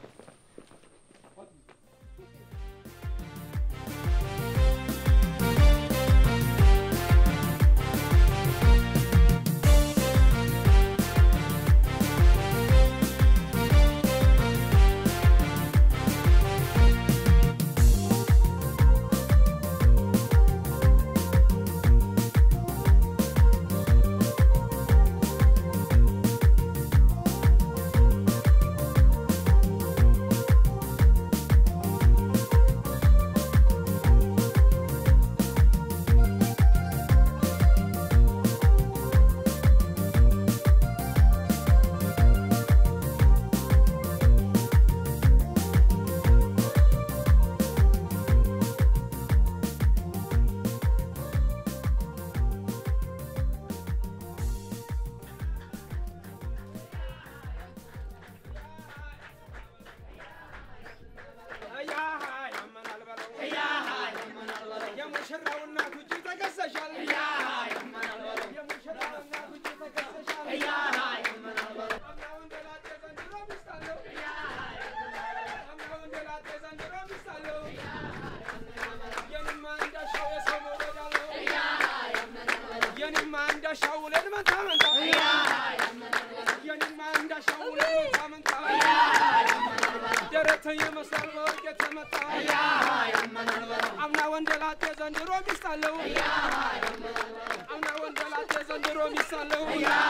አምና ወንደላጤ ዘንድሮ ሚስት አለው። አምና ወንደላጤ ዘንድሮ ሚስት አለው።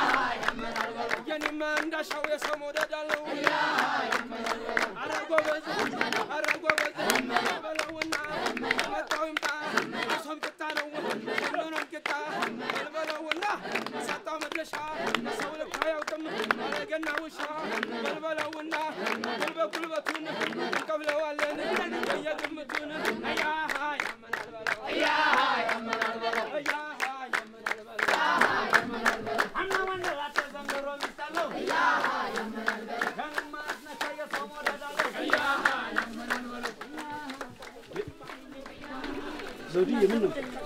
የኔማ እንዳሻው የሰው መውደድ አለው። አረ ጎበዝ፣ አረ ጎበዝ በለውና መጣው ይምጣ እሷም ቂጣ ነው ሁሉንም ቂጣ በልበለውና ሰጣው መድረሻ ሰው ልክ አያውቅም አረገና ውሻ በልበለውና ጉልበት ጉልበቱን እንቀብለዋለን በየግምቱን አያ ያመናል በለው አያ ያመናል በለው አያ ያመናል በለው አምና ወንደላጤ ዘንድሮ ሚስት አለው ያመናል በለው ዘውድዬ ምን ነው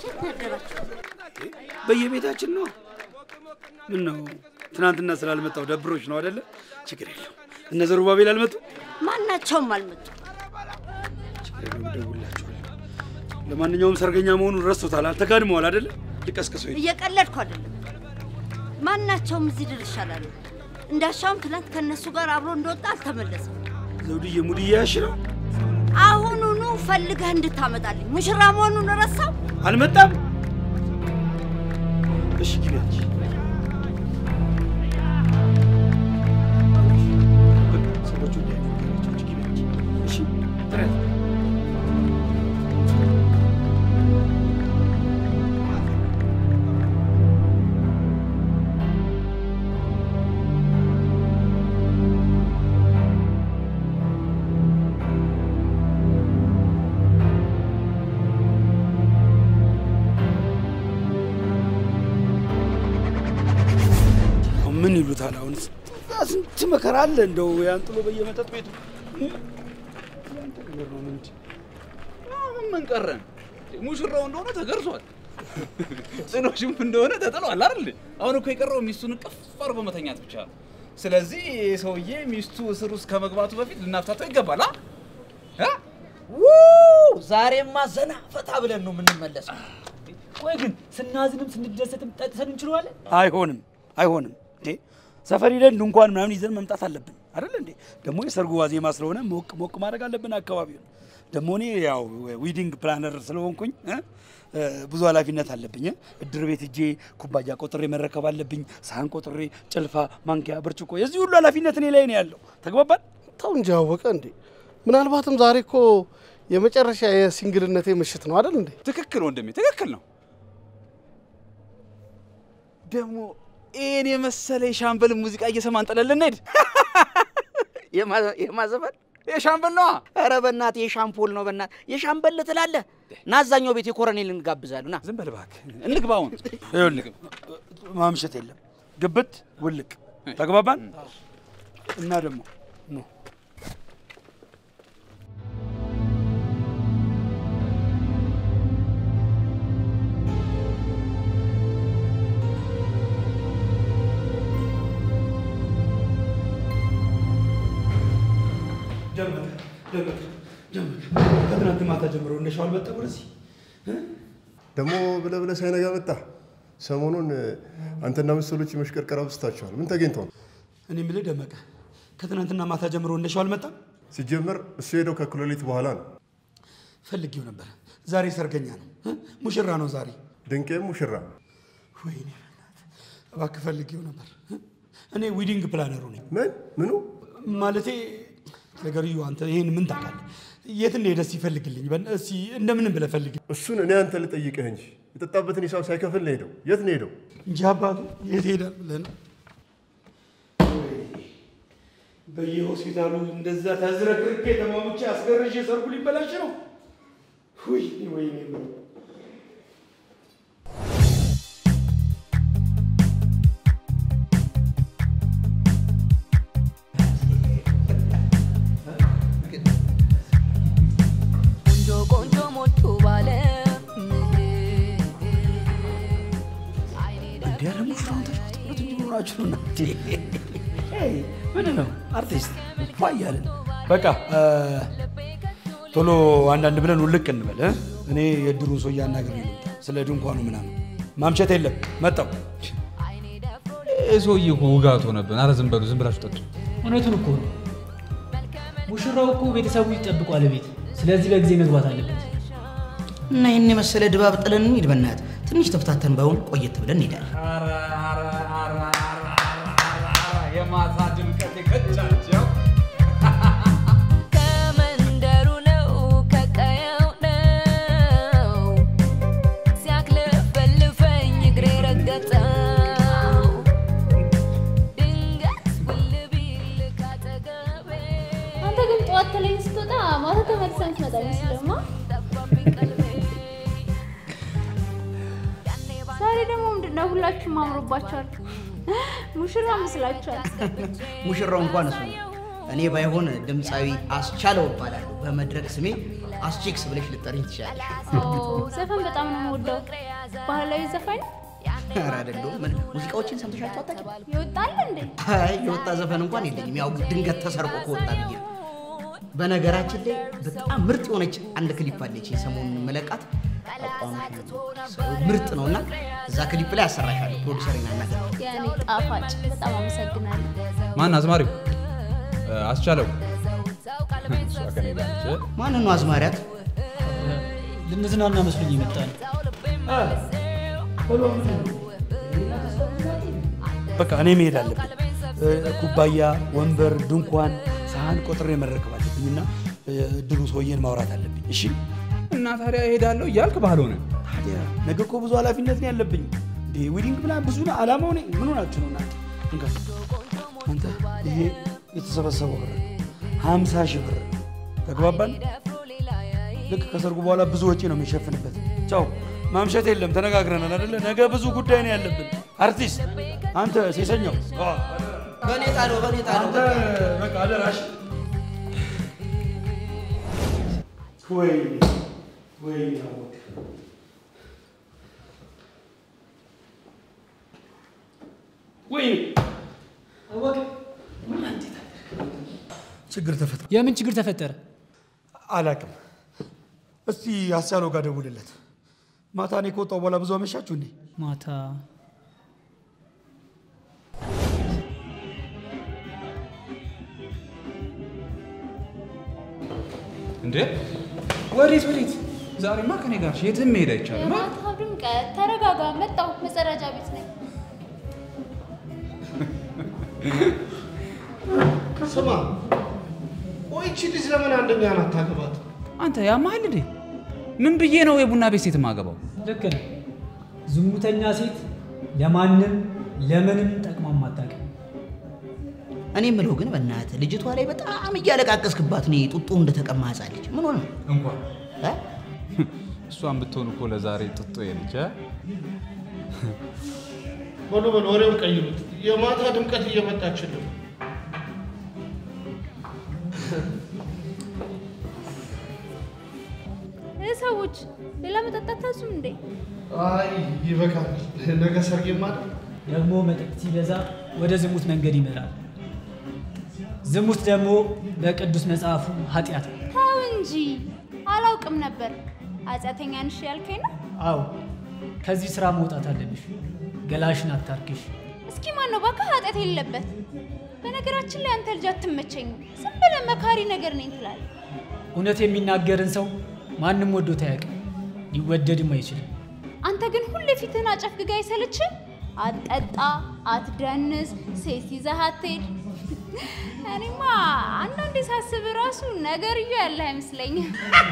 በየቤታችን ነው። ምን ነው ትናንትና ስላልመጣው ደብሮች ነው አይደለ? ችግር የለው። እነ ዘሩባቤል አልመጡ? ማናቸውም አልመጡ። ችግር የለውም፣ እደውልላቸዋለሁ። ለማንኛውም ሰርገኛ መሆኑን ረስቶታል፣ አልተጋድመዋል አይደለ? ልቀስቅሰው ሂድ። እየቀለድኩ አይደለም። ማናቸውም እዚህ ድርሻ አላሉ። እንዳሻውም ትናንት ከእነሱ ጋር አብሮ እንደወጣ አልተመለሰም። ዘውድዬ ሙድ እያያሽ ነው። አሁኑኑ ፈልገህ እንድታመጣልኝ ሙሽራ መሆኑን ረሳው። አልመጣም። እሺ ግቢ አንቺ። በቃ ሰዎቹ እንዳይነገራቸው አንቺ ግቢ አንቺ። እሺ ጥረት ምን ይሉታል አሁን? ስንት መከራ አለ እንደው ያን ጥሎ በየመጠጥ ቤቱ ምን ቀረን? ሙሽራው እንደሆነ ተገርዟል፣ ጽኖሽም እንደሆነ ተጥሏል አይደል? አሁን እኮ የቀረው ሚስቱን ቅፍ አድርጎ መተኛት ብቻ ነው። ስለዚህ ይህ ሰውዬ ሚስቱ እስር ውስጥ ከመግባቱ በፊት ልናፍታተው ይገባል። አ? እ? ውይ! ዛሬማ ዘና ፈታ ብለን ነው የምንመለሰው። ቆይ ግን ስናዝንም ስንደሰትም ጠጥተን እንችለዋለን? አይሆንም፣ አይሆንም። እንዴ ሰፈር ሄደን ድንኳን ምናምን ይዘን መምጣት አለብን አይደል እንዴ? ደግሞ የሰርጉ ዋዜማ ስለሆነ ሞቅ ሞቅ ማድረግ አለብን አካባቢውን። ደግሞ እኔ ያው ዊዲንግ ፕላነር ስለሆንኩኝ እ? እ፣ ብዙ ኃላፊነት አለብኝ። እ? እድር ቤት እጄ ኩባያ ቆጥሬ መረከብ አለብኝ። ሳህን ቆጥሬ፣ ጭልፋ፣ ማንኪያ፣ ብርጭቆ የዚህ ሁሉ ኃላፊነት እኔ ላይ ነው ያለው። ተግባባን? ተው እንጂ አወቀ እንዴ። ምናልባትም ዛሬ እኮ የመጨረሻ የሲንግልነቴ ምሽት ነው አይደል እንዴ? ትክክል ወንድሜ፣ ትክክል ነው። ደግሞ ይህን የመሰለ የሻምበል ሙዚቃ እየሰማን ጥለን ልንሄድ የማዘፈን የሻምበል ነዋ። ኧረ በእናትህ የሻምፖል ነው። በእናትህ የሻምበል ትላለህ። ና አዛኛው ቤት የኮረኔል እንጋብዛለን። ና ዝም በል እባክህ፣ እንግባውን። ይኸውልህ ማምሸት የለም ግብት ውልቅ። ተግባባን? እና ደግሞ ኑ ደመቀ ደመቀ ደመቀ ከትናንት ማታ ጀምሮ እንደሻው አልመጣ ወደዚህ ደግሞ ብለህ ብለህ ሳይነጋ መጣ። ሰሞኑን አንተና መሰሎች መሽቀርቀር አብዝታችኋል። ምን ተገኝቶ ነው? እኔ የምልህ ደመቀ ከትናንትና ማታ ጀምሮ እንደሻው አልመጣም። ሲጀመር እሱ ሄደው ከእኩለ ሌሊት በኋላ ነው። ፈልጌው ነበር። ዛሬ ሰርገኛ ነው እ? ሙሽራ ነው ዛሬ። ድንቄም ሙሽራ ወይኔ በእናትህ እባክህ ፈልጌው ነበር። እ? እኔ ዊዲንግ ፕላነሩ ነኝ። ምን ምኑ ማለቴ ነገርዩ አንተ ይሄን ምን ታውቃለህ? የት እንደሄደ እስኪ ፈልግልኝ። በእና- እስኪ እንደምንም ብለህ ፈልግ እሱን እኔ አንተ ልጠይቅህ እንጂ የጠጣበትን ሂሳብ ሳይከፍል ነው ሄደው። የት ነው ሄደው? እንጂ አባቱ የት ሄዳል ብለህ ነው? በየሆስፒታሉ እንደዛ ተዝረክርኬ ተሟሙቼ አስገርዤ ሰርጉ ሊበላሽ ነው። ወይኔ ወይኔ ወይኔ። ቆንጆ ቆንጆ ሞቱ ባለ እንዲ ያለ ሙሽራውን ተጫወት እንዲኖራችሁ ነው እናቴ። ምን ነው አርቲስት ፏ እያለን በቃ እ፣ ቶሎ አንዳንድ ብለን ውልቅ እንበል እ? እኔ የድሩን ሰው እያናገር ነው ስለ ድንኳኑ ምናምን ማምሸት የለም መጣው ይህ ሰውዬ እኮ ውጋት ሆነብን። አረ ዝም በሉ፣ ዝም ብላችሁ ጠጡ። እውነቱን እኮ ነው። ሙሽራው እኮ ቤተሰቡ ይጠብቋል ቤት። ስለዚህ በጊዜ መግባት አለበት። እና ይህን የመሰለ ድባብ ጥለን እንሂድ። በእናትህ ትንሽ ተፍታተን ባይሆን ቆየት ብለን እንሄዳለን። የማታ ድምቀት የቀጫቸው ከመንደሩ ነው ከቀየው ነው ሲያክለፈልፈኝ እግሬ ረገጠው ድንገት ውል ቢል ካጠገቤ አንተ ግን ጠዋት ተለይ ስትወጣ ማታ ተመልሰህ የምትመጣ አይመስልህማ? ዛሬ ደግሞ ምንድን ነው ሁላችሁም አምሮባችኋል። ሙሽራ መስላችኋል። ሙሽራው እንኳን እሱ ነው። እኔ ባይሆን ድምፃዊ አስቻለው እባላለሁ። በመድረክ ስሜ አስቼክስ ብለሽ ልጠሪኝ ትችላለሽ። ኦ፣ ዘፈን በጣም ነው የምወደው። ባህላዊ ዘፋኝ ኧረ አይደለሁም። ምን ሙዚቃዎችን ሰምተሻቸው አታውቂም? ይወጣል እንዴ? አይ የወጣ ዘፈን እንኳን የለኝም። ያው ድንገት ተሰርቆ ከወጣ ብዬ ነው። በነገራችን ላይ በጣም ምርጥ የሆነች አንድ ክሊፕ አለች የሰሞኑን መለቃት ምርጥ ነው እና እዛ ክሊፕ ላይ አሰራሻለሁ። ፕሮዲሰር ናናገ የእኔ ጣፋጭ በጣም አመሰግናለሁ። ማን አዝማሪው? አስቻለው እሷ ከኔ ጋር ነች። ማንን ነው አዝማሪያት? ልንዝናና መስሎኝ የመጣ ነው። በቃ እኔ መሄድ አለብኝ። እ፣ ኩባያ፣ ወንበር፣ ድንኳን፣ ሳህን ቆጥሬ መረከብ አለብኝና እ፣ ድሩ ሰውዬን ማውራት አለብኝ። እሺ እና ታዲያ እሄዳለሁ እያልክ ባልሆነ ታዲያ ነገ እኮ ብዙ ኃላፊነት ነው ያለብኝ። እንዴ ዊዲንግ ብላ ብዙ ነው አላማው። እኔ ምን ሆናችሁ ነው እናንተ? እንካ አንተ ይሄ የተሰበሰበው ብር ሀምሳ ሺህ ብር ተግባባን። ልክ ከሰርጉ በኋላ ብዙ ወጪ ነው የሚሸፍንበት። ቻው ማምሸት የለም ተነጋግረናል አይደለ? ነገ ብዙ ጉዳይ ነው ያለብን። አርቲስት አንተ ሴሰኛው አ፣ በእኔ ጣለው፣ በእኔ ጣለው። አንተ በቃ አደራሽ። ወይ ወይ አወቅ ወይ አወቅ ችግር ተፈጠረ። የምን ችግር ተፈጠረ? አላቅም። እስቲ አስቻለው ጋር ደውልለት። ማታ እኔ ከወጣሁ በኋላ ብዙ አመሻችሁ እንዴ? ማታ እንዴ ወዴት ወዴት? ዛሬማ ከኔ ጋር የትም መሄድ አይቻልም። የማታው ድምቀት፣ ተረጋጋ። መጣሁ። መጸዳጃ ቤት ነኝ። ስማ፣ ቆይ ይቺ ልጅ ለምን አንደኛ ናት ታገባት? አንተ ያማል እንዴ? ምን ብዬ ነው የቡና ቤት ሴት ማገባው? ልክ ነህ። ዝሙተኛ ሴት ለማንም ለምንም ጠቅማ አታውቅም። እኔ የምለው ግን በእናትህ ልጅቷ ላይ በጣም እያለቃቀስክባት ነው። ጡጦ እንደተቀማ ሕፃን ልጅ ምን ሆነ? እንኳን እ? እሷን ብትሆን እኮ ለዛሬ ጥጦ የልጅ በሉ በሉ ወሬውን ቀይሩት። የማታ ድምቀት እየመጣችልን ነው። እ ሰዎች ሌላ መጠጣት ታዙም እንዴ? አይ ይበቃል። ነገ ሰርጌ ማለት ደግሞ መጠጥ ሲበዛ ወደ ዝሙት መንገድ ይመራል። ዝሙት ደግሞ በቅዱስ መጽሐፉ ኃጢአት ነው። ተው እንጂ አላውቅም ነበር። ኃጢአተኛ ነሽ ያልከኝ ነው? አዎ ከዚህ ስራ መውጣት አለብሽ። ገላሽን አታርክሽ። እስኪ ማን ነው እባክህ ኃጢአት የሌለበት? በነገራችን ላይ አንተ ልጅ አትመቸኝም። ዝም ብለህ መካሪ ነገር ነኝ ትላለህ። እውነት የሚናገርን ሰው ማንም ወዶት አያውቅም፣ ሊወደድም አይችልም። አንተ ግን ሁሌ ፊትህን አጨፍግጋ አይሰለችም? አትጠጣ፣ አትደንስ፣ ሴት ይዘህ አትሄድ። እኔማ አንዳንዴ ሳስብ ራሱ ነገርዮ ያለ አይመስለኝም።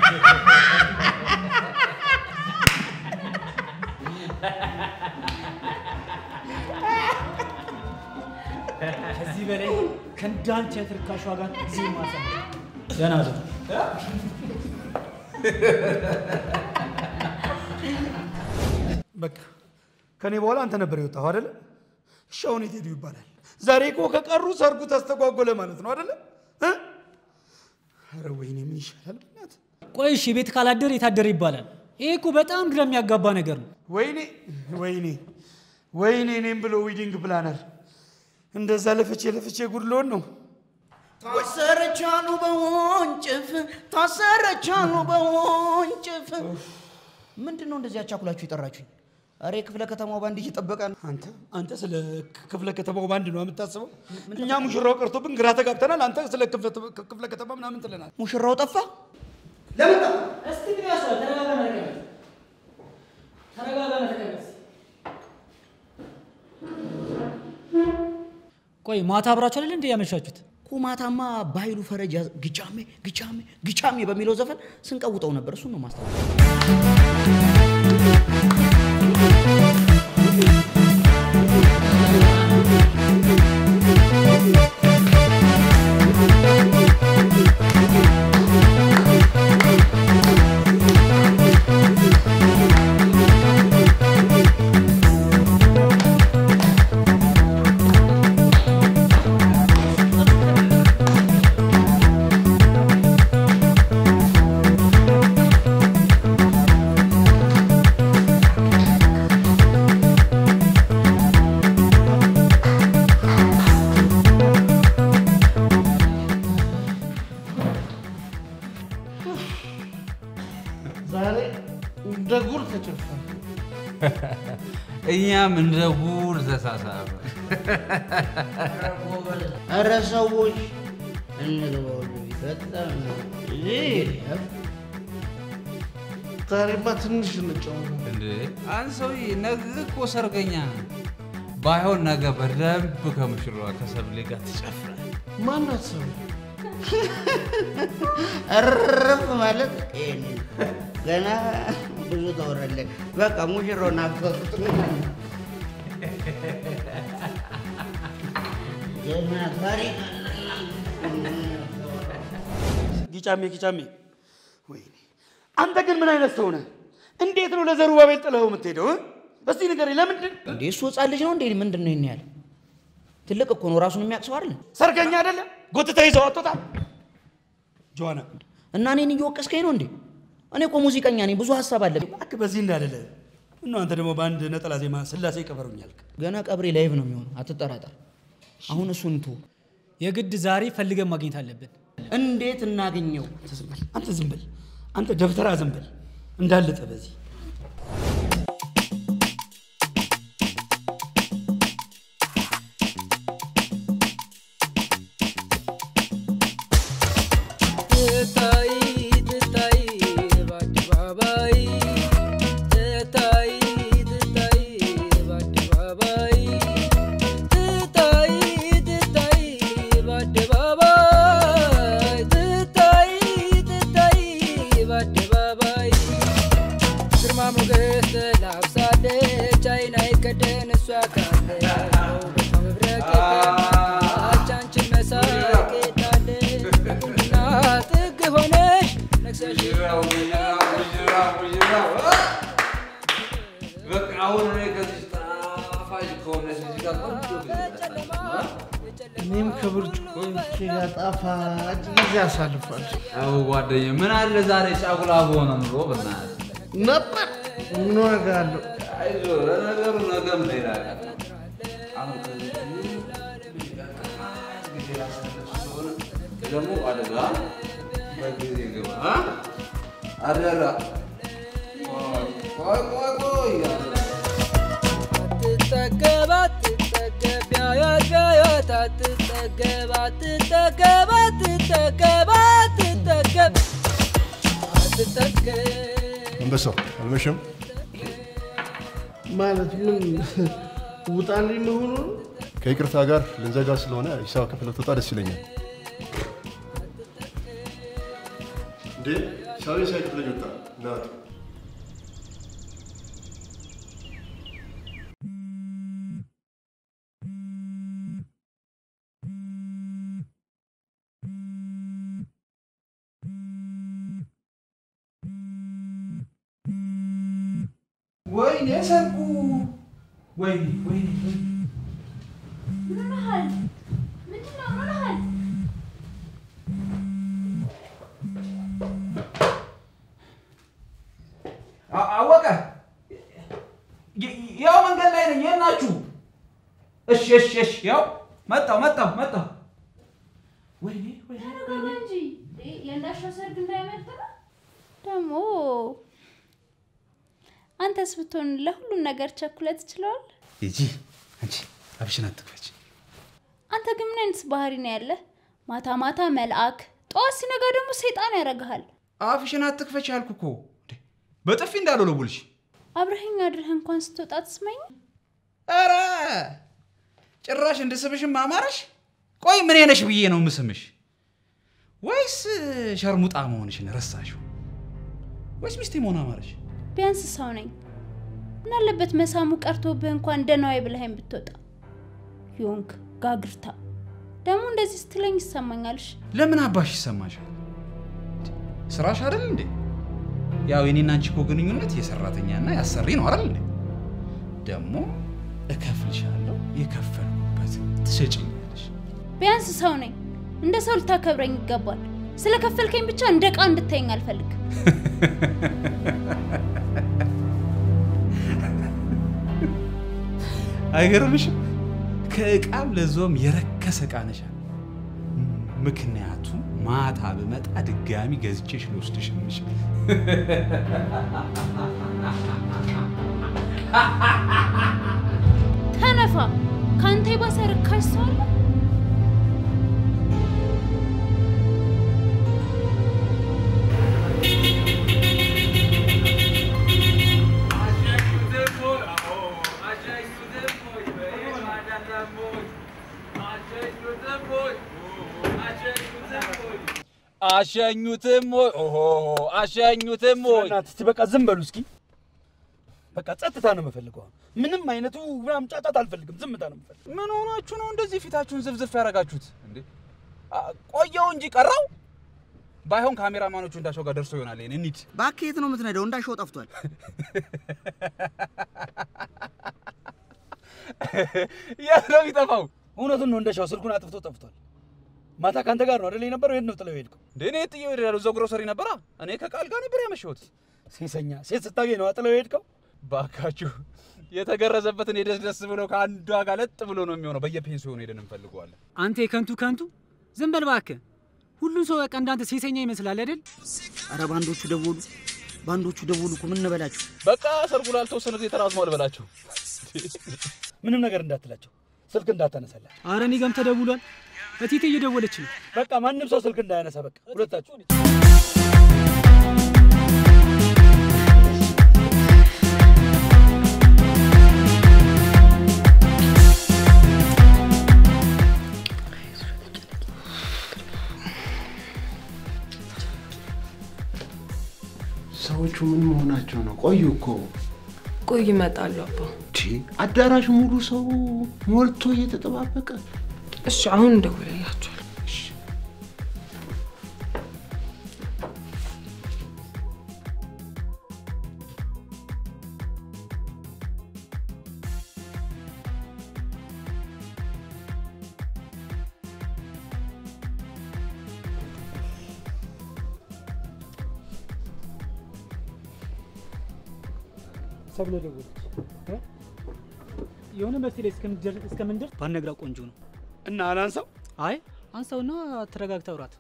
ከዚህ በላይ ከእንዳንቺ የትርካሿ ጋር ጊዜ ማሳለፍ ደህና ደሩ። በቃ ከኔ በኋላ አንተ ነበር የወጣው አይደለ? እሺ አሁን የት ሄዱ ይባላል? ዛሬ እኮ ከቀሩ ሰርጉ ተስተጓጎለ ማለት ነው አይደለ? እ? ኧረ ወይኔ ምን ይሻላል? በእናትህ ቆይ እሺ፣ ቤት ካላደር የታደረ ይባላል። ይሄ እኮ በጣም ግራ የሚያጋባ ነገር ነው። ወይኔ ወይኔ ወይኔ እኔም ብሎ ዊዲንግ ፕላነር እንደዛ ለፍቼ ለፍቼ ጉድ ልሆን ነው። ታሰረቻሉ በወንጭፍ ታሰረቻሉ በወንጭፍ። ምንድን ነው እንደዚህ አቻኩላችሁ የጠራችሁኝ? ኧረ የክፍለ ከተማው ባንድ እየጠበቀ ነው። አንተ አንተ ስለ ክፍለ ከተማው ባንድ ነው የምታስበው? እኛ ሙሽራው ቀርቶብን ግራ ተጋብተናል። አንተ ስለ ክፍለ- ክፍለ ከተማ ምናምን ትለናል። ሙሽራው ጠፋ። ለምን ጠፋ? እስቲ ግን ያስዋል። ተረጋጋ ነው ተቀመጥ። ተረጋጋ ነው ተቀመጥ። ቆይ ማታ አብራችሁ አይደል እንዴ ያመሻችሁት? ኩማታማ በኃይሉ ፈረጃ ግጫሜ ግጫሜ ግጫሜ በሚለው ዘፈን ስንቀውጠው ነበር። እሱን ነው ማስታወስ። ጭፈራ። እኛም እንደ ጉድ ተሳሳበ። ኧረ ሰዎች እንግባ ወደ ቤት። በጣም ነው ይህ ዛሬማ ትንሽ እንጫወት። እንዴ አንድ ሰውዬ ነገ እኮ ሰርገኛ ነው። ባይሆን ነገ በደንብ ከሙሽራዋ ከሰብሌ ጋር ትጨፍራል። ማናት ሰው እርፍ ማለት ይሄን ገና ብዙ ተወረለን። በቃ ሙሽራው ናፈቁት። ገና ታሪክ ጊጫሜ ጊጫሜ፣ ወይኔ አንተ ግን ምን አይነት ሰው ነህ? እንዴት ነው ለዘሩባቤል ጥለኸው የምትሄደው? እ? እስቲ ንገረኝ፣ ለምንድን እንዴ እሱ ህፃን ልጅ ነው እንዴ? ምንድን ነው ይሄን ያህል? ትልቅ እኮ ነው፣ ራሱን የሚያውቅ ሰው አይደል? ሰርገኛ አይደለ? ጎትተህ ይዘው አትወጣም? ጆዋና እና እኔን እየወቀስከኝ ነው እንዴ? እኔ እኮ ሙዚቀኛ ነኝ፣ ብዙ ሀሳብ አለብኝ። እባክህ በዚህ እንዳልልህ እና አንተ ደግሞ በአንድ ነጠላ ዜማ ስላሴ ቀበሩኛል። ገና ቀብሬ ላይቭ ነው የሚሆነው፣ አትጠራጠር። አሁን እሱን ቶ የግድ ዛሬ ፈልገን ማግኘት አለብን። እንዴት እናገኘው? አንተ ዝም በል፣ አንተ ደብተራ ዝም በል እንዳልጠ በዚህ ትታይ ትታይ በአደባባይ ትታይ ትታይ በአደባባይ ትታይ ትታይ በአደባባይ ትታይ ትታይ በአደባባይ ግርማ ሞገስ ተላብሳለች አይን አይከደን እሷ ካለች ውበቷ መብረቅ የቀናች አንቺን መሳቅ የታለች በቁንጅና ጥግ ሆነሽ ነግሰሽ በቃ አሁን እኔ ከዚህ ጣፋጭ ከሆነች ልጅ ጋር ቆንጆ ጊዜ አሳልፋለሁ። እኔም ከብርጭቆቼ ጋር ጣፋጭ ጊዜ አሳልፋለሁ አዎ ጓደኛዬ፣ ምን አለ ዛሬ ጫጉላ በሆነ ኑሮ ብናያት ነበር። ምን ዋጋ አለው? አይዞህ፣ ለነገሩ ነገም ሌላ ቀን ነው። አሁን ከዚህ ልጅ ጋር ጣፋጭ ጊዜ ላሳልፍ ስለሆነ ደግሞ አደራ በጊዜ ግባ አ? አደራ ቆይ ቆይ ቆይ አደራ አትጠገብ አትጠገብ ቢያያት ቢያያት አትጠገብ አትጠገብ አትጠገብ አትጠገብ አትጠገብ አንበሳው አልመሸም? ማለት ምን ውጣልኝ መሆኑ ነው? ከይቅርታ ጋር ልንዘጋ ስለሆነ ሂሳብ ከፍለ ትወጣ ደስ ይለኛል። እንዴ ሂሳቤ ሳይከፍለኝ ወጣ። ናቱ ወይኔ ሰርጉ! ወይኔ ወይኔ ወይኔ! ምን ሆነሃል? ምንድን ነው? ምን ሆነሃል? አ- አወቀ ይ- ያው መንገድ ላይ ነኝ። የት ናችሁ? እሺ እሺ እሺ፣ ያው መጣሁ መጣሁ መጣሁ። ወይኔ ወይኔ ተረጋጋ እንጂ የእንዳሻው ሰርግ እንዳይመርጥ ነው። ደግሞ አንተስ ብትሆን ለሁሉም ነገር ቸኩለህ ትችለዋለህ። ሂጂ አንቺ አብሽን አትክፈች። አንተ ግን ምን አይነት ባህሪ ነው ያለህ? ማታ ማታ መልአክ፣ ጠዋት ሲነጋ ደግሞ ሰይጣን ያደርግሃል። አፍሽን አትክፈች ያልኩ እኮ እንዴ! በጥፊ እንዳልወለውልሽ። አብረኸኝ አድረህ እንኳን ስትወጣ ትስመኝ። ኧረ ጭራሽ እንድስምሽም አማረሽ። ቆይ ምን ነሽ ብዬ ነው የምስምሽ? ወይስ ሸርሙጣ መሆንሽን ረሳሽው? ወይስ ሚስቴ መሆን አማረሽ? ቢያንስ ሰው ነኝ። ምን አለበት መሳሙ ቀርቶብህ እንኳን እንደ ነዋይ ብለኸኝ ብትወጣ። ዮንክ ጋግርታ ደግሞ እንደዚህ ስትለኝ ይሰማኛልሽ። ለምን አባሽ ይሰማሻል? ስራሽ አይደል እንዴ? ያው የኔና አንቺ እኮ ግንኙነት የሰራተኛና ያሰሪ ነው አይደል እንዴ? ደግሞ እከፍልሻለሁ፣ የከፈልኩበት ትሰጭኛለሽ። ቢያንስ ሰው ነኝ። እንደ ሰው ልታከብረኝ ይገባል። ስለከፈልከኝ ብቻ እንደ ዕቃ እንድታየኝ አልፈልግም። አይገርምሽም? ከእቃም ለዞም የረከሰ እቃ ነሻል። ምክንያቱም ማታ ብመጣ ድጋሚ ገዝቼሽ ልወስድሽ የምችል ተነፋ ከአንተ የባሰ ርካሽ ሰው አለ? አሸኙትም ወይ ኦሆ አሸኙትም ወይ እስቲ በቃ ዝም በሉ እስኪ። በቃ ጸጥታ ነው የምፈልገው። አሁን ምንም አይነቱ ምናምን ጫጫታ አልፈልግም። ዝምታ ነው የምፈልገው። ምን ሆናችሁ ነው እንደዚህ ፊታችሁን ዝፍዝፍ ያደርጋችሁት እንዴ? አ- ቆየው እንጂ ቀረው። ባይሆን ካሜራማኖቹ እንዳሸው ጋር ደርሶ ይሆናል። ይሄን እንሂድ። እባክህ የት ነው የምትነዳው? እንዳሸው ጠፍቷል። የት ነው የሚጠፋው? እውነቱን ነው እንደሻው ስልኩን አጥፍቶ ጠፍቷል። ማታ ከአንተ ጋር ነው አይደል የነበረው? የት ነው ጥለው የሄድከው? እንዴ እኔ ጥዬው ሄዳለሁ። እዛው ግሮሰሪ ነበራ። እኔ ከቃል ጋር ነበር ያመሸሁት። ሴሰኛ ሴት ስታገኝ ነው ጥለው የሄድከው? ባካችሁ የተገረዘበትን የደስ ደስ ብሎ ከአንዷ ጋር ለጥ ብሎ ነው የሚሆነው። በየፔንሲዮኑ ሄደን እንፈልገዋለን። አንተ የከንቱ ከንቱ ዝም በል እባክህ። ሁሉም ሰው በቃ እንዳንተ ሴሰኛ ይመስላል አይደል? አረ ባንዶቹ ደወሉ፣ ባንዶቹ ደወሉ እኮ ምን እንበላችሁ? በቃ ሰርጉ ላልተወሰነ ጊዜ ተራዝሟል በላቸው። ምንም ነገር እንዳትላቸው፣ ስልክ እንዳታነሳላት። አረ እኔ ጋርም ተደውሏል። እቴቴ እየደወለች ነው። በቃ ማንም ሰው ስልክ እንዳያነሳ። በቃ ሁለታችሁ ሰዎቹ ምን መሆናቸው ነው? ቆዩ እኮ ቆይ ይመጣሉ አባ። ቺ አዳራሽ ሙሉ ሰው ሞልቶ እየተጠባበቀ እሺ አሁን እንደውልላቸዋል። ሰብለ ደወለች። እ? የሆነ መፍትሄ ላይ እስከምንደር- እስከምንደርስ ባነግራ ቆንጆ ነው። እና አላንሳው? አይ አንሳውና ተረጋግታ አውራት።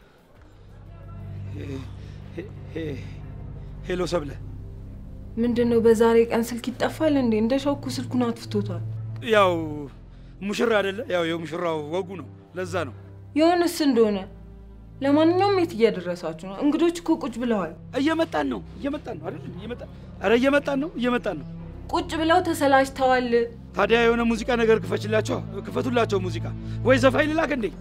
ሄሎ ሰብለ፣ ምንድን ነው በዛሬ ቀን ስልክ ይጠፋል እንዴ? እንደ ሸውኩ ስልኩን አጥፍቶታል። ያው ሙሽራ አይደለ? ያው የሙሽራው ወጉ ነው። ለዛ ነው የሆነስ እንደሆነ ለማንኛውም የት እየደረሳችሁ ነው? እንግዶች እኮ ቁጭ ብለዋል። እየመጣን ነው እየመጣን ነው አይደል? እየመጣን ኧረ እየመጣን ነው እየመጣን ነው። ቁጭ ብለው ተሰላችተዋል። ታዲያ የሆነ ሙዚቃ ነገር ክፈችላቸው፣ ክፈቱላቸው ሙዚቃ ወይ ዘፋኝ ልላክ እንዴ?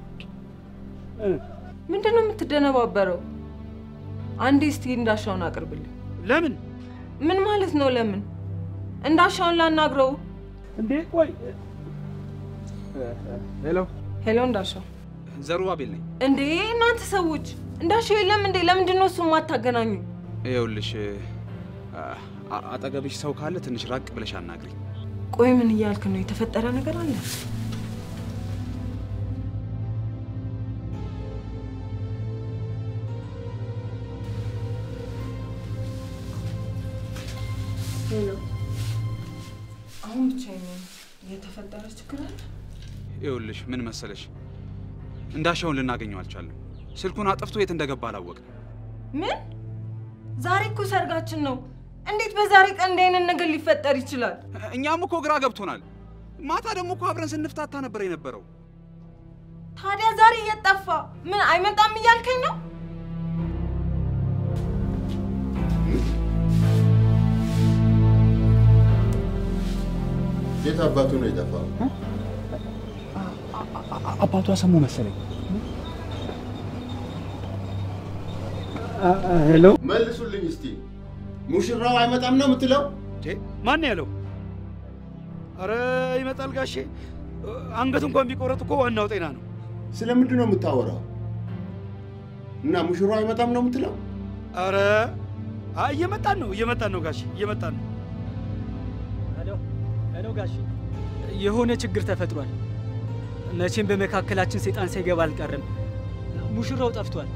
ምንድን ነው የምትደነባበረው? አንዴ እስቲ እንዳሻውን አቅርብልኝ። ለምን? ምን ማለት ነው ለምን? እንዳሻውን ላናግረው። እንዴ ቆይ ሄሎ ሄሎ፣ እንዳሻው ዘሩባቤል ነኝ። እንዴ እናንተ ሰዎች እንዳሻው የለም እንዴ? ለምንድን ነው እሱ የማታገናኙ? ይኸውልሽ አ- አ- አጠገብሽ ሰው ካለ ትንሽ ራቅ ብለሽ አናግሪኝ። ቆይ ምን እያልክ ነው? የተፈጠረ ነገር አለ? ሄሎ፣ አሁን ብቻዬን ነኝ። የተፈጠረ ችግር አለ? ይኸውልሽ ምን መሰለሽ እንዳሻውን ልናገኘው አልቻለም። ስልኩን አጥፍቶ የት እንደገባ አላወቅም። ምን? ዛሬ እኮ ሰርጋችን ነው። እንዴት በዛሬ ቀን እንዲህ አይነት ነገር ሊፈጠር ይችላል? እኛም እኮ ግራ ገብቶናል። ማታ ደግሞ እኮ አብረን ስንፍታታ ነበር የነበረው። ታዲያ ዛሬ እየጠፋ ምን አይመጣም እያልከኝ ነው? የት አባቱ ነው የጠፋው? አባቷ ሰሙ መሰለኝ። ሄሎ፣ መልሱልኝ እስቲ። ሙሽራው አይመጣም ነው የምትለው? ማን ያለው? አረ ይመጣል ጋሼ። አንገት እንኳን ቢቆረጥ እኮ ዋናው ጤና ነው። ስለምንድን ነው የምታወራው? እና ሙሽራው አይመጣም ነው የምትለው? አረ አይ እየመጣን ነው እየመጣን ነው ጋሼ እየመጣን ነው። ሄሎ ሄሎ፣ ጋሼ የሆነ ችግር ተፈጥሯል። መቼም በመካከላችን ሰይጣን ሳይገባ አልቀርም። ሙሽራው ጠፍቷል።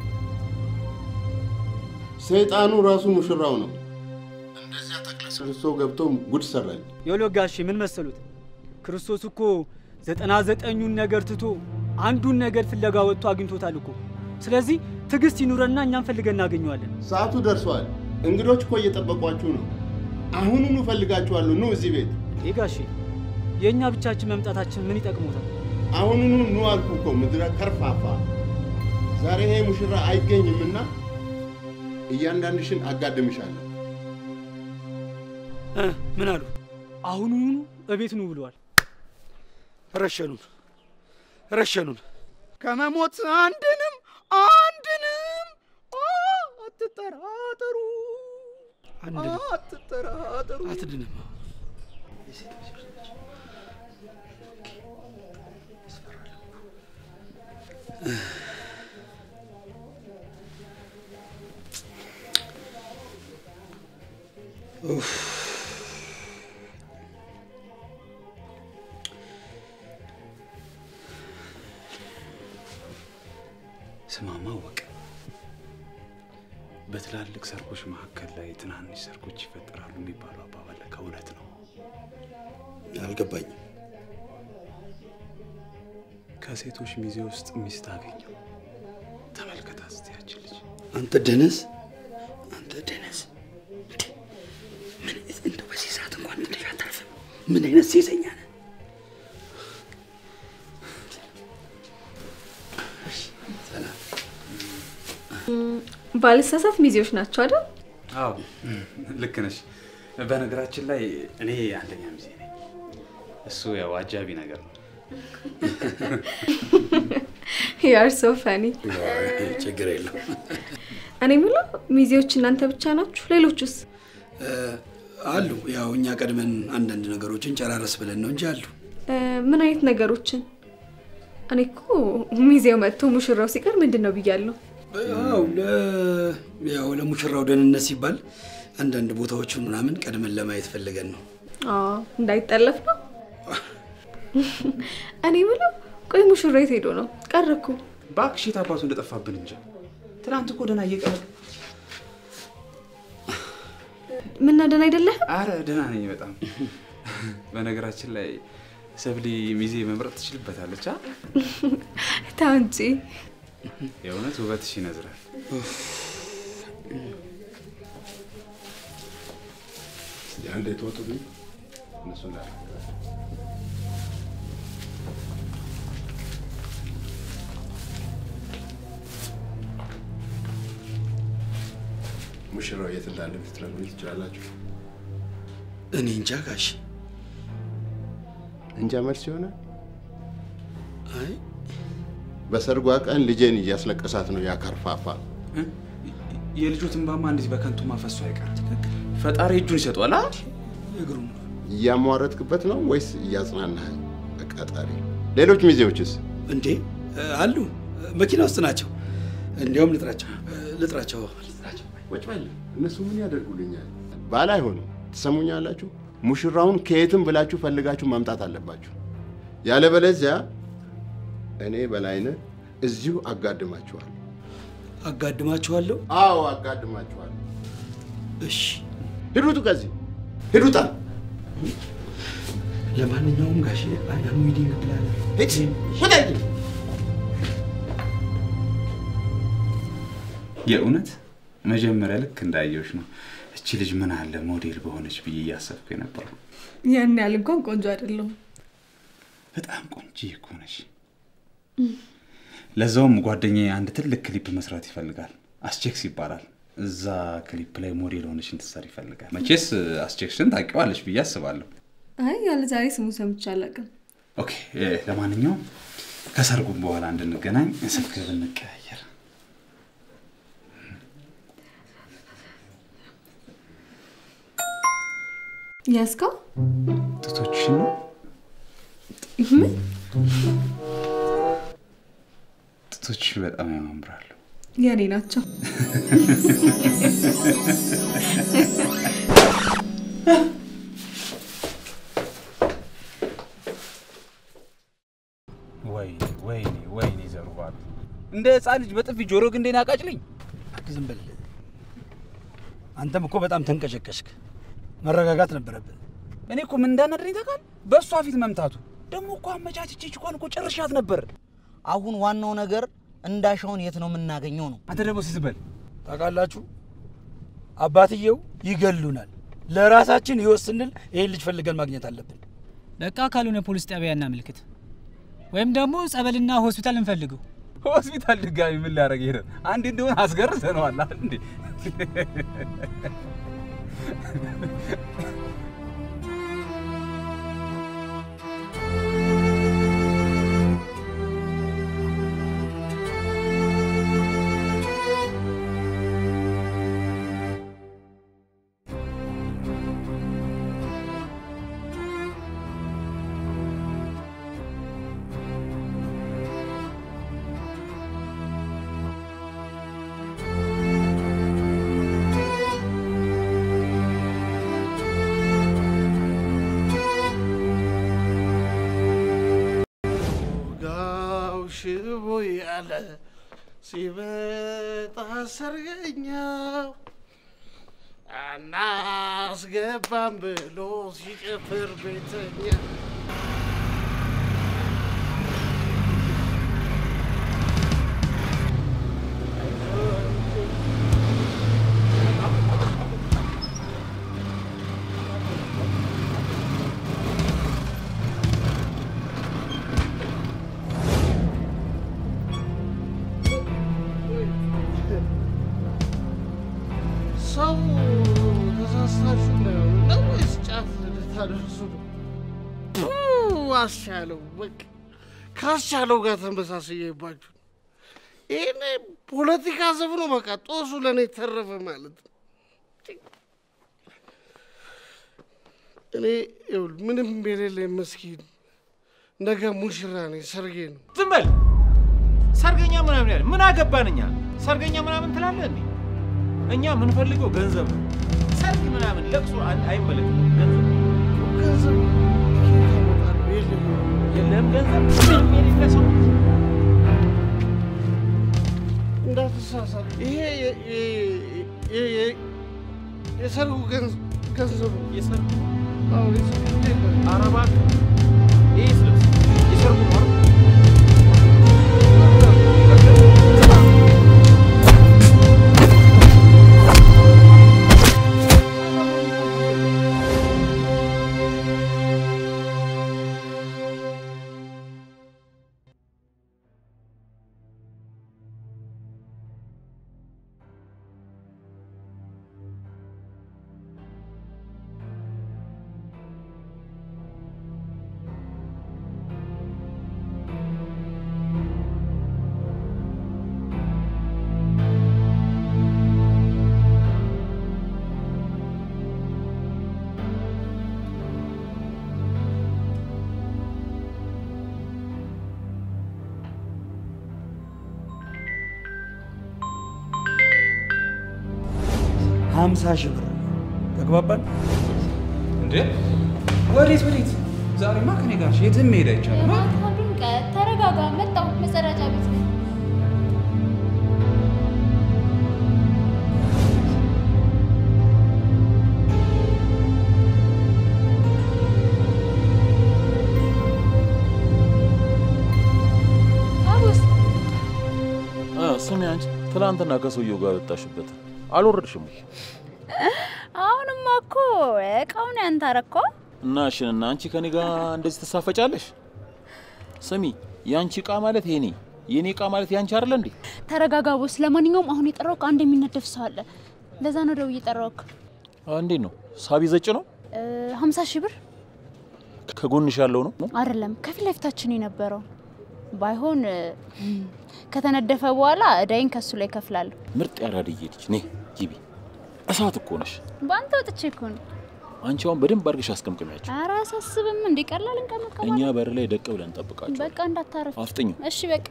ሰይጣኑ ራሱ ሙሽራው ነው። እንደዚያ ተቅለስልሶ ገብቶ ጉድ ሰራኝ። የሎ ጋሼ ምን መሰሉት? ክርስቶስ እኮ ዘጠና ዘጠኙን ነገር ትቶ አንዱን ነገር ፍለጋ ወጥቶ አግኝቶታል እኮ። ስለዚህ ትዕግስት ይኑረና እኛም ፈልገን እናገኘዋለን። ሰዓቱ ደርሷል። እንግዶች እኮ እየጠበቋችሁ ነው። አሁኑኑ እፈልጋችኋለሁ። ኑ እዚህ ቤት። ይህ ጋሼ የእኛ ብቻችን መምጣታችን ምን ይጠቅሞታል? አሁኑኑ ኑ አልኩ እኮ ምድረ ከርፋፋ። ዛሬ ይሄ ሙሽራ አይገኝምና እያንዳንድሽን አጋድምሻለሁ። እ፣ ምን አሉ? አሁኑኑ እቤት ኑ ብለዋል። ረሸኑን ረሸኑን። ከመሞት አንድንም አንድንም አ፣ አትጠራጠሩ አንድንም አትጠራጠሩ አትድንም። ኡፍ። ስማማ ወቅ በትላልቅ ሰርጎች መካከል ላይ ትናንሽ ሰርጎች ይፈጠራሉ የሚባለው አባባል ለካ እውነት ነው። አልገባኝም። ከሴቶች ሚዜ ውስጥ ሚስት አገኘው። ተመልከታት እስቲ ያችን ልጅ። አንተ ደነስ፣ አንተ ደነስ። እንዴ! ምን እንደው በዚህ ሰዓት እንኳን እንዴት አታርፍም? ምን አይነት ሴሰኛ ነህ? ሰላም። ባልሳሳት ሚዜዎች ናቸው አይደል? አዎ ልክ ነሽ። በነገራችን ላይ እኔ አንደኛ ሚዜ ነኝ። እሱ ያው አጃቢ ነገር ነው። ያር ሶ ፈኒ። ችግር የለው። እኔ የምለው ሚዜዎች እናንተ ብቻ ናችሁ? ሌሎቹስ? አሉ። ያው እኛ ቀድመን አንዳንድ ነገሮችን ጨራረስ ብለን ነው እንጂ አሉ። እ፣ ምን አይነት ነገሮችን? እኔ እኮ ሚዜው መጥቶ ሙሽራው ሲቀር ምንድን ነው ብያለሁ። ያው ለ- ያው ለሙሽራው ደህንነት ሲባል አንዳንድ ቦታዎችን ምናምን ቀድመን ለማየት ፈልገን ነው። አዎ፣ እንዳይጠለፍ ነው። እኔ የምለው ቆይ ሙሽራ የት ሄዶ ነው? ቀረ እኮ። እባክሽ የት አባቱ እንደጠፋብን እንጂ ትናንት እኮ ደህና እየቀረ ምና ደህና አይደለህ? አረ ደህና ነኝ በጣም። በነገራችን ላይ ሰብሊ ሚዜ መምረጥ ትችልበታለች። አ? ተው እንጂ። የእውነት ውበትሽ ይነዝራል። አንዴ ተወጡልኝ እነሱ እንዳለ ሙሽራው የት እንዳለ ልትነግሩኝ ትችላላችሁ? እኔ እንጃ ጋሽ። እንጃ መልስ ይሆናል። አይ በሰርጓ ቀን ልጄን እያስለቀሳት ነው ያ ከርፋፋ። የልጁ ትንባማ እንዴት በከንቱ ማፈሱ አይቀር። ፈጣሪ እጁን ይሰጧል። አ? እግሩም እያሟረትክበት ነው ወይስ እያጽናናኸኝ? አቃጣሪ። ሌሎች ሚዜዎችስ? እንዴ አሉ፣ መኪና ውስጥ ናቸው። እንዲያውም ልጥራቸው ልጥራቸው ልጥራቸው። ቁጭ በል። እነሱ ምን ያደርጉልኛል? ባል አይሆንም። ትሰሙኛላችሁ? ሙሽራውን ከየትም ብላችሁ ፈልጋችሁ ማምጣት አለባችሁ። ያለበለዚያ እኔ በላይነህ እዚሁ አጋድማችኋል። አጋድማችኋለሁ? አዎ አጋድማችኋል። እሺ ሂዱቱ ከዚህ ሂዱታ። ለማንኛውም ጋሽ አያም ዊዲንግ ፕላነር ሂድ ውጣ ሂድ። የእውነት መጀመሪያ ልክ እንዳየሁሽ ነው እቺ ልጅ ምን አለ ሞዴል በሆነች ብዬ እያሰብኩ የነበረው። ያን ያህል እንኳን ቆንጆ አይደለሁም። በጣም ቆንጆ እኮ ነሽ። ለዛውም ጓደኛዬ አንድ ትልቅ ክሊፕ መስራት ይፈልጋል። አስቼክስ ይባላል። እዛ ክሊፕ ላይ ሞዴል ሆነሽ እንድትሰሪ ይፈልጋል። መቼስ አስቼክስን ታውቂዋለሽ ብዬ አስባለሁ። አይ ያለ ዛሬ ስሙ ሰምቼ አላውቅም። ኦኬ፣ እ፣ ለማንኛውም ከሰርጉም በኋላ እንድንገናኝ ስልክ ብንቀያየር። ያዝከው? ጡቶችሽን ነው ምን? ጡቶችሽ በጣም ያማምራሉ። የኔ ናቸው። ወይኔ ወይኔ ወይኔ ዘሩባቤል እንደ ህፃን ልጅ በጥፊ ጆሮ ግንዴን አቃጭልኝ። ዝም በል። አንተም እኮ በጣም ተንቀሸቀሽክ። መረጋጋት ነበረብን። እኔ እኮ ምን እንዳናደረኝ ታውቃለህ? በእሷ ፊት መምታቱ ደግሞ እኮ አመቻችቼ ችኳን እኮ ጨርሻት ነበር። አሁን ዋናው ነገር እንዳሻውን የት ነው የምናገኘው ነው። አንተ ደግሞ ሲዝበል ታውቃላችሁ፣ አባትየው ይገሉናል። ለራሳችን ህይወት ስንል ይህን ልጅ ፈልገን ማግኘት አለብን። በቃ ካልሆነ ፖሊስ ጣቢያ እናመልክት፣ ወይም ደግሞ ጸበልና ሆስፒታል እንፈልገው። ሆስፒታል ድጋሚ ምን ሊያደርግ ሄደ? አንድ እንደሆነ አስገርዘነዋል አይደል እንዴ? ጋው ሽቦ ያለ ሲመጣ ሰርገኛው አናስገባም ብሎ ሲጨፍር ቤተኛ ሰው ተሳስታችሁ ነው ነው ወይስ ጫፍ ልታደርሱ ነው? ፑ አስቻለው በቃ ካስቻለው ጋር ተመሳስዬባችሁ ይህን ፖለቲካ ዘፍኖ በቃ ጦሱ ለእኔ ተረፈ ማለት ነው። እኔ ይኸውልህ ምንም የሌለ መስኪን ነገ ሙሽራ ነኝ፣ ሰርጌ ነው። ዝም በል። ሰርገኛ ምናምን ያለ ምን አገባን እኛ? ሰርገኛ ምናምን ትላለህ እንዴ? እኛ የምንፈልገው ገንዘብ ነው። ሰርግ ምናምን ለቅሶ አይ- አይመለከትም። ገንዘብ ገንዘብ የለህም ገንዘብ ምንም የሌለ ሰው እንዳትሳሳት። ይሄ የ- የ- የ- የ- የሰርጉ ገንዝ- ገንዘብ ነው። የሰርጉ አዎ፣ የሰርጉ ኧረ እባክህ ይህ ልብስ የሰርጉ ነው አይደል? ሀምሳ ሺህ ብር ተግባባን? እንዴ ወዴት ወዴት? ዛሬማ ከኔ ጋር የትም መሄድ አይቻልም። እባክህ ድምቀት ተረጋጋ። መጣሁ መጸዳጃ ቤት ነኝ። አቡስ ስሚ አንቺ ትናንትና ከሰውየው ጋር ወጣሽበት አልወረድሽም ወይ? አሁንማ እኮ እቃውን ያንተ አረኮ። እና እሽንና አንቺ ከኔ ጋር እንደዚህ ትሳፈጫለሽ? ስሚ የአንቺ እቃ ማለት የኔ የኔ እቃ ማለት ያንቺ አይደለ እንዴ? ተረጋጋ ቦስ። ለማንኛውም አሁን የጠራሁህ አንድ የሚነደፍ ሰው አለ። ለዛ ነው ደውዬ የጠራሁህ። እንዴት ነው ሳቢ ዘጭ ነው? ሀምሳ ሺህ ብር ከጎንሽ ያለው ነው? አይደለም ከፊት ለፊታችን የነበረው ባይሆን እ፣ ከተነደፈ በኋላ እዳይን ከሱ ላይ ከፍላለሁ። ምርጥ ያራድዬ ልጅ ኔ ግቢ። እሳት እኮ ነሽ በአንተ ወጥቼ እኮ ነው። አንቺ። አሁን በደንብ አድርገሽ አስቀምቅሚያቸው። ኧረ አያሳስብም። እንዴ ቀላል እኛ እንቀመቀማለን። በር ላይ ደቅ ብለን እንጠብቃቸው። በቃ እንዳታረፍ። አፍጥኙ። እሺ በቃ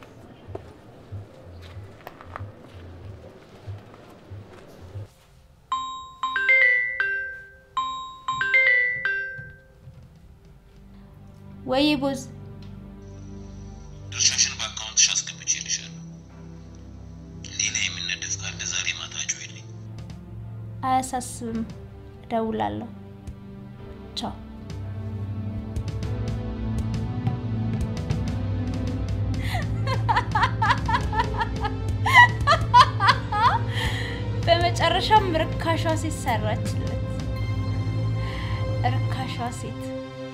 ወይ ቦዝ ድርሻሽን በአካውንትሽ አስገብቼልሻለሁ። ሌላ የሚነደፍ ካለ ዛሬ ማታ ጮይልኝ። አያሳስብም። እደውላለሁ። ቻው። በመጨረሻም ርካሿ ሴት ሰራችለት። ርካሿ ሴት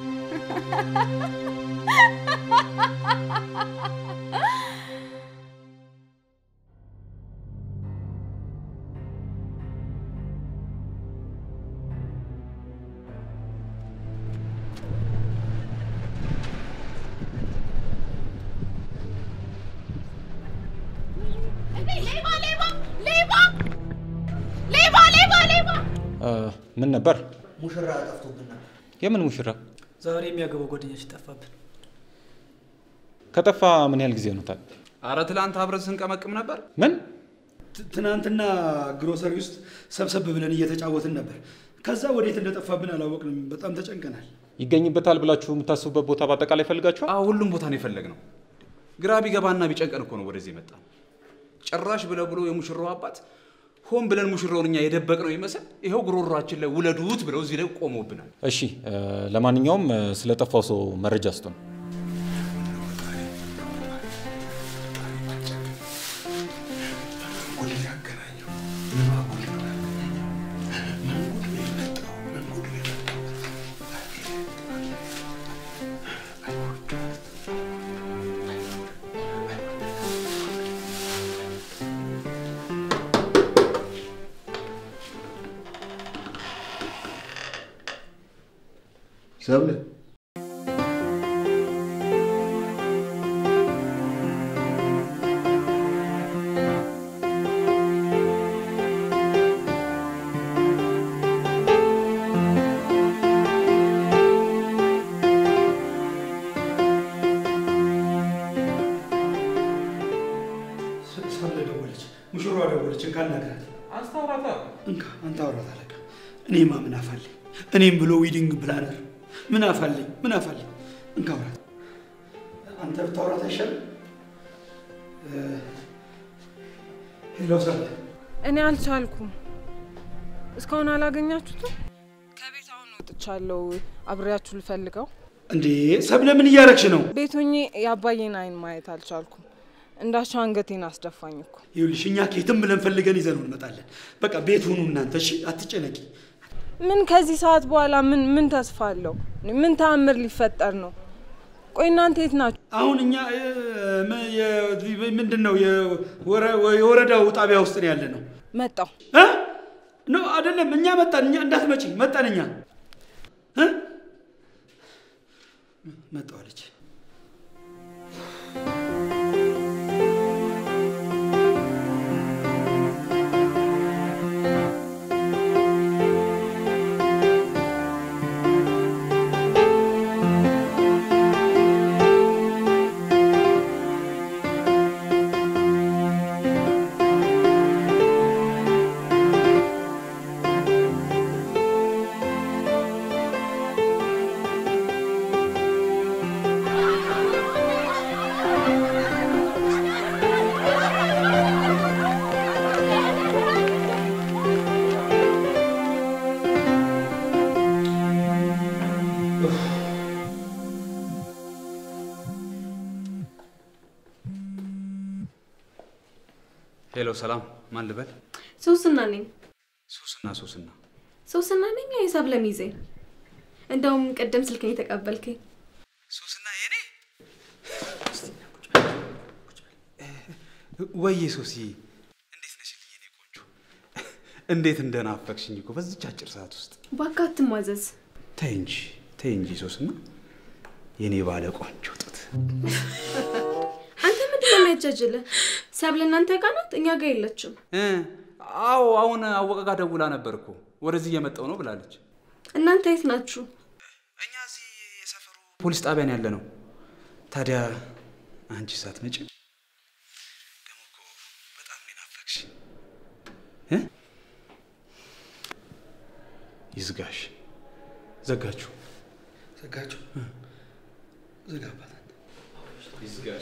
ሌባ ሌባ ሌባ ሌባ ሌባ ሌባ ምን ነበር? ሙሽራ ጠፍቶብን ነበር። የምን ሙሽራ? ዛሬ የሚያገባው ጓደኛችን ጠፋብን። ከጠፋ ምን ያህል ጊዜ ሆኖታል? አረ ትላንት አብረን ስንቀመቅም ነበር። ምን ት- ትናንትና ግሮሰሪ ውስጥ ሰብሰብ ብለን እየተጫወትን ነበር። ከዛ ወዴት እንደጠፋብን አላወቅንም። በጣም ተጨንቀናል። ይገኝበታል ብላችሁ የምታስቡበት ቦታ በአጠቃላይ ፈልጋችኋል? አዎ ሁሉም ቦታ ነው የፈለግነው። ግራ ቢገባና ቢጨንቀን እኮ ነው ወደዚህ የመጣ ጭራሽ ብለ ብሎ የሙሽራው አባት ሆን ብለን ሙሽራውን እኛ የደበቅ ነው ይመስል ይኸው ጉሮሯችን ላይ ውለዱት ብለው እዚህ ላይ ቆመውብናል። እሺ፣ እ፣ ለማንኛውም እ፣ ስለጠፋው ሰው መረጃ ስጡን። ሰብለ ሳለ ደወለች፣ ሙሽሯ ደወለች። እንካ አናግራት። አስታውራታ እንካ አንተ አውራት አለቃ። እኔማ ምን አፋለኝ? እኔም ብሎ ዊዲንግ ፕላነር ምን አፋለኝ? ምን አፋለኝ? እንካ አውራት። አንተ ብታውራት አይሻልም? እ፣ ሄሎ ሳለ እኔ አልቻልኩም። እስካሁን አላገኛችሁትም? ከቤት አሁን ወጥቻለሁ። አብሬያችሁ ልፈልገው። እንዴ ሰብለ ምን እያረግሽ ነው? ቤት ሆኜ የአባዬን አይን ማየት አልቻልኩም። እንዳሻው አንገቴን አስደፋኝ እኮ። ይኸውልሽ እኛ ኬትም ብለን ፈልገን ይዘነው እንመጣለን። በቃ ቤት ሁኑ እናንተ እሺ፣ አትጨነቂ። ምን ከዚህ ሰዓት በኋላ ምን ምን ተስፋ አለው? ምን ተአምር ሊፈጠር ነው? ቆይ እናንተ የት ናችሁ? አሁን እኛ እ፣ ም- የ- ምንድን ነው የወረ- የወረዳው ጣቢያ ውስጥ ነው ያለ ነው። መጣው እ? ኖ አይደለም፣ እኛ መጣን። እኛ እንዳትመጪ መጣን። እኛ እ? መጣሁ አለች። ሄሎ፣ ሰላም። ማን ልበል? ሶስና ነኝ። ሶስና ሶስና። ሶስና ነኝ የሰብለ ሚዜ። እንደውም ቅድም ስልክን የተቀበልከኝ ወይዬ ሶሲ፣ እንዴት ነሽልኝ የኔ ቆንጆ? እንዴት እንደናፈቅሽኝ እኮ በዚች አጭር ሰዓት ውስጥ። እባክህ አትሟዘዝ። ተይ እንጂ ተይ እንጂ ሶስና፣ የኔ ባለ ቆንጆ ጡት። አንተ ምንድን ነው የሚያጃጅልህ? ሰብለ እናንተ ጋር ናት፣ እኛ ጋር የለችም። እ፣ አዎ አሁን አወቀ ጋር ደውላ ነበር እኮ ወደዚህ እየመጣው ነው ብላለች። እናንተ የት ናችሁ? ፖሊስ ጣቢያን ያለ ነው። ታዲያ አንቺ ሳትመጪ ደግሞ እኮ በጣም ነው የናፈቅሽኝ እ? ይዝጋሽ። ዘጋችሁ ዘጋችሁ? ዘጋባት። ይዝጋሽ።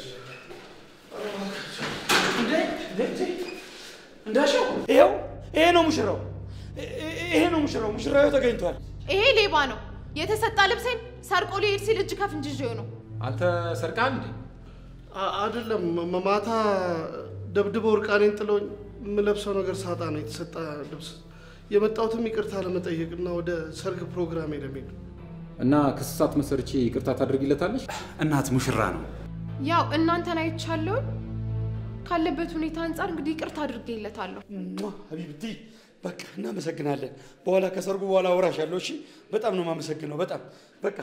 እንዳሻው ይኸው ይሄ ነው ሙሽራው፣ ይ- ይሄ ነው ሙሽራው። ሙሽራው ተገኝቷል። ይሄ ሌባ ነው። የተሰጣ ልብሴን ሰርቆ ሊሄድ ሲል እጅ ከፍንጅ ይዤው ነው። አንተ ሰርቃል እንዴ? አ- አይደለም ማ- ማታ ደብድበው እርቃኔን ጥለውኝ የምለብሰው ነገር ሳጣ ነው የተሰጠ ልብስ የመጣሁትም ይቅርታ ለመጠየቅና ወደ ሰርግ ፕሮግራሜ ለመሄድ ነው። እና ክስሳት መሰርቼ ይቅርታ ታደርጊለታለሽ? እናት ሙሽራ ነው። ያው እናንተን አይቻለሁ ካለበት ሁኔታ አንጻር እንግዲህ ይቅርታ አድርጌለታለሁ። ሀቢብቲ በቃ እናመሰግናለን። በኋላ ከሰርጉ በኋላ አወራሻለሁ። እሺ፣ በጣም ነው የማመሰግነው። በጣም በቃ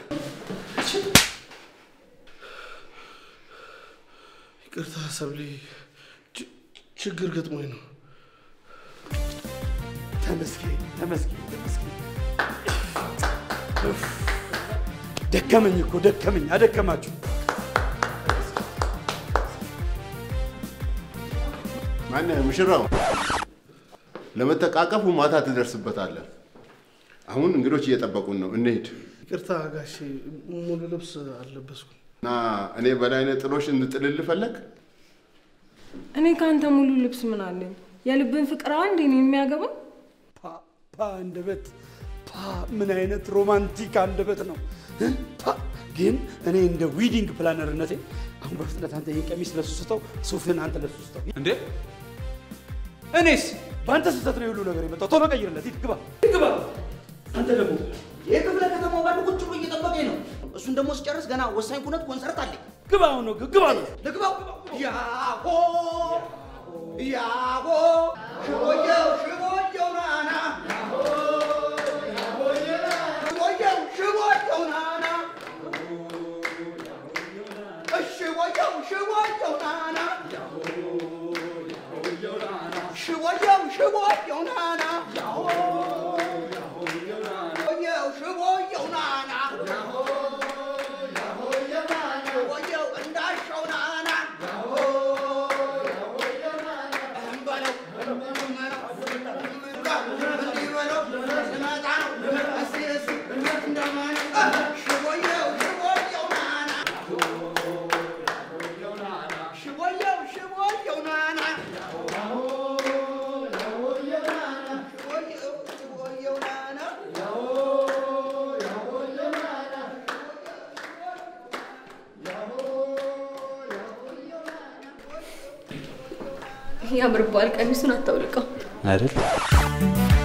ይቅርታ ሰብሊ፣ ች- ችግር ገጥሞኝ ነው። ተመስገን ተመስገን ተመስገን። ኡፍ፣ ደከመኝ እኮ ደከመኝ፣ አደከማችሁ። ማነህ ሙሽራው? ለመተቃቀፉ ማታ ትደርስበታለህ። አሁን እንግዶች እየጠበቁን ነው፣ እንሂድ ይቅርታ ጋሼ፣ ሙሉ ልብስ አልለበስኩም። እና እኔ በላይነህ ጥሎሽ እንጥልልህ ፈለግ? እኔ ከአንተ ሙሉ ልብስ ምን አለኝ? የልብን ፍቅር አንዴ ነው የሚያገባ። ፓ አንደበት ፓ ምን አይነት ሮማንቲክ አንደበት ነው እ? ፓ ግን እኔ እንደ ዊዲንግ ፕላነርነቴ አሁን በፍጥነት አንተ ይህን ቀሚስ ለሱ ስተው፣ ሱፍን አንተ ለሱ ስተው። እንዴ እኔስ በአንተ ስህተት ነው የሁሉ ነገር የመጣው። ቶሎ ቀይርለት፣ ሂድ ግባ ግባ። አንተ ደግሞ የክፍለ ከተማው ባሉ ቁጭ ብሎ እየጠበቀኝ ነው። እሱን ደግሞ ስጨርስ ገና ወሳኝ ኩነት ኮንሰርት አለኝ። ግባ አሁን ነው ግባ ነው ልግባው። ያሆ ያሆ ሽቦየው ሽቦየው ናና ሽቦየው ሽቦየው ናና ሽቦየው ሽቦየው ናና ሽቦየው ሽቦየው ናና ሽቦየው ሽቦየው ናና ሽቦየው እንዳሻው ናና ያምርባል። ቀሚሱን አታውልቀው። አይደል?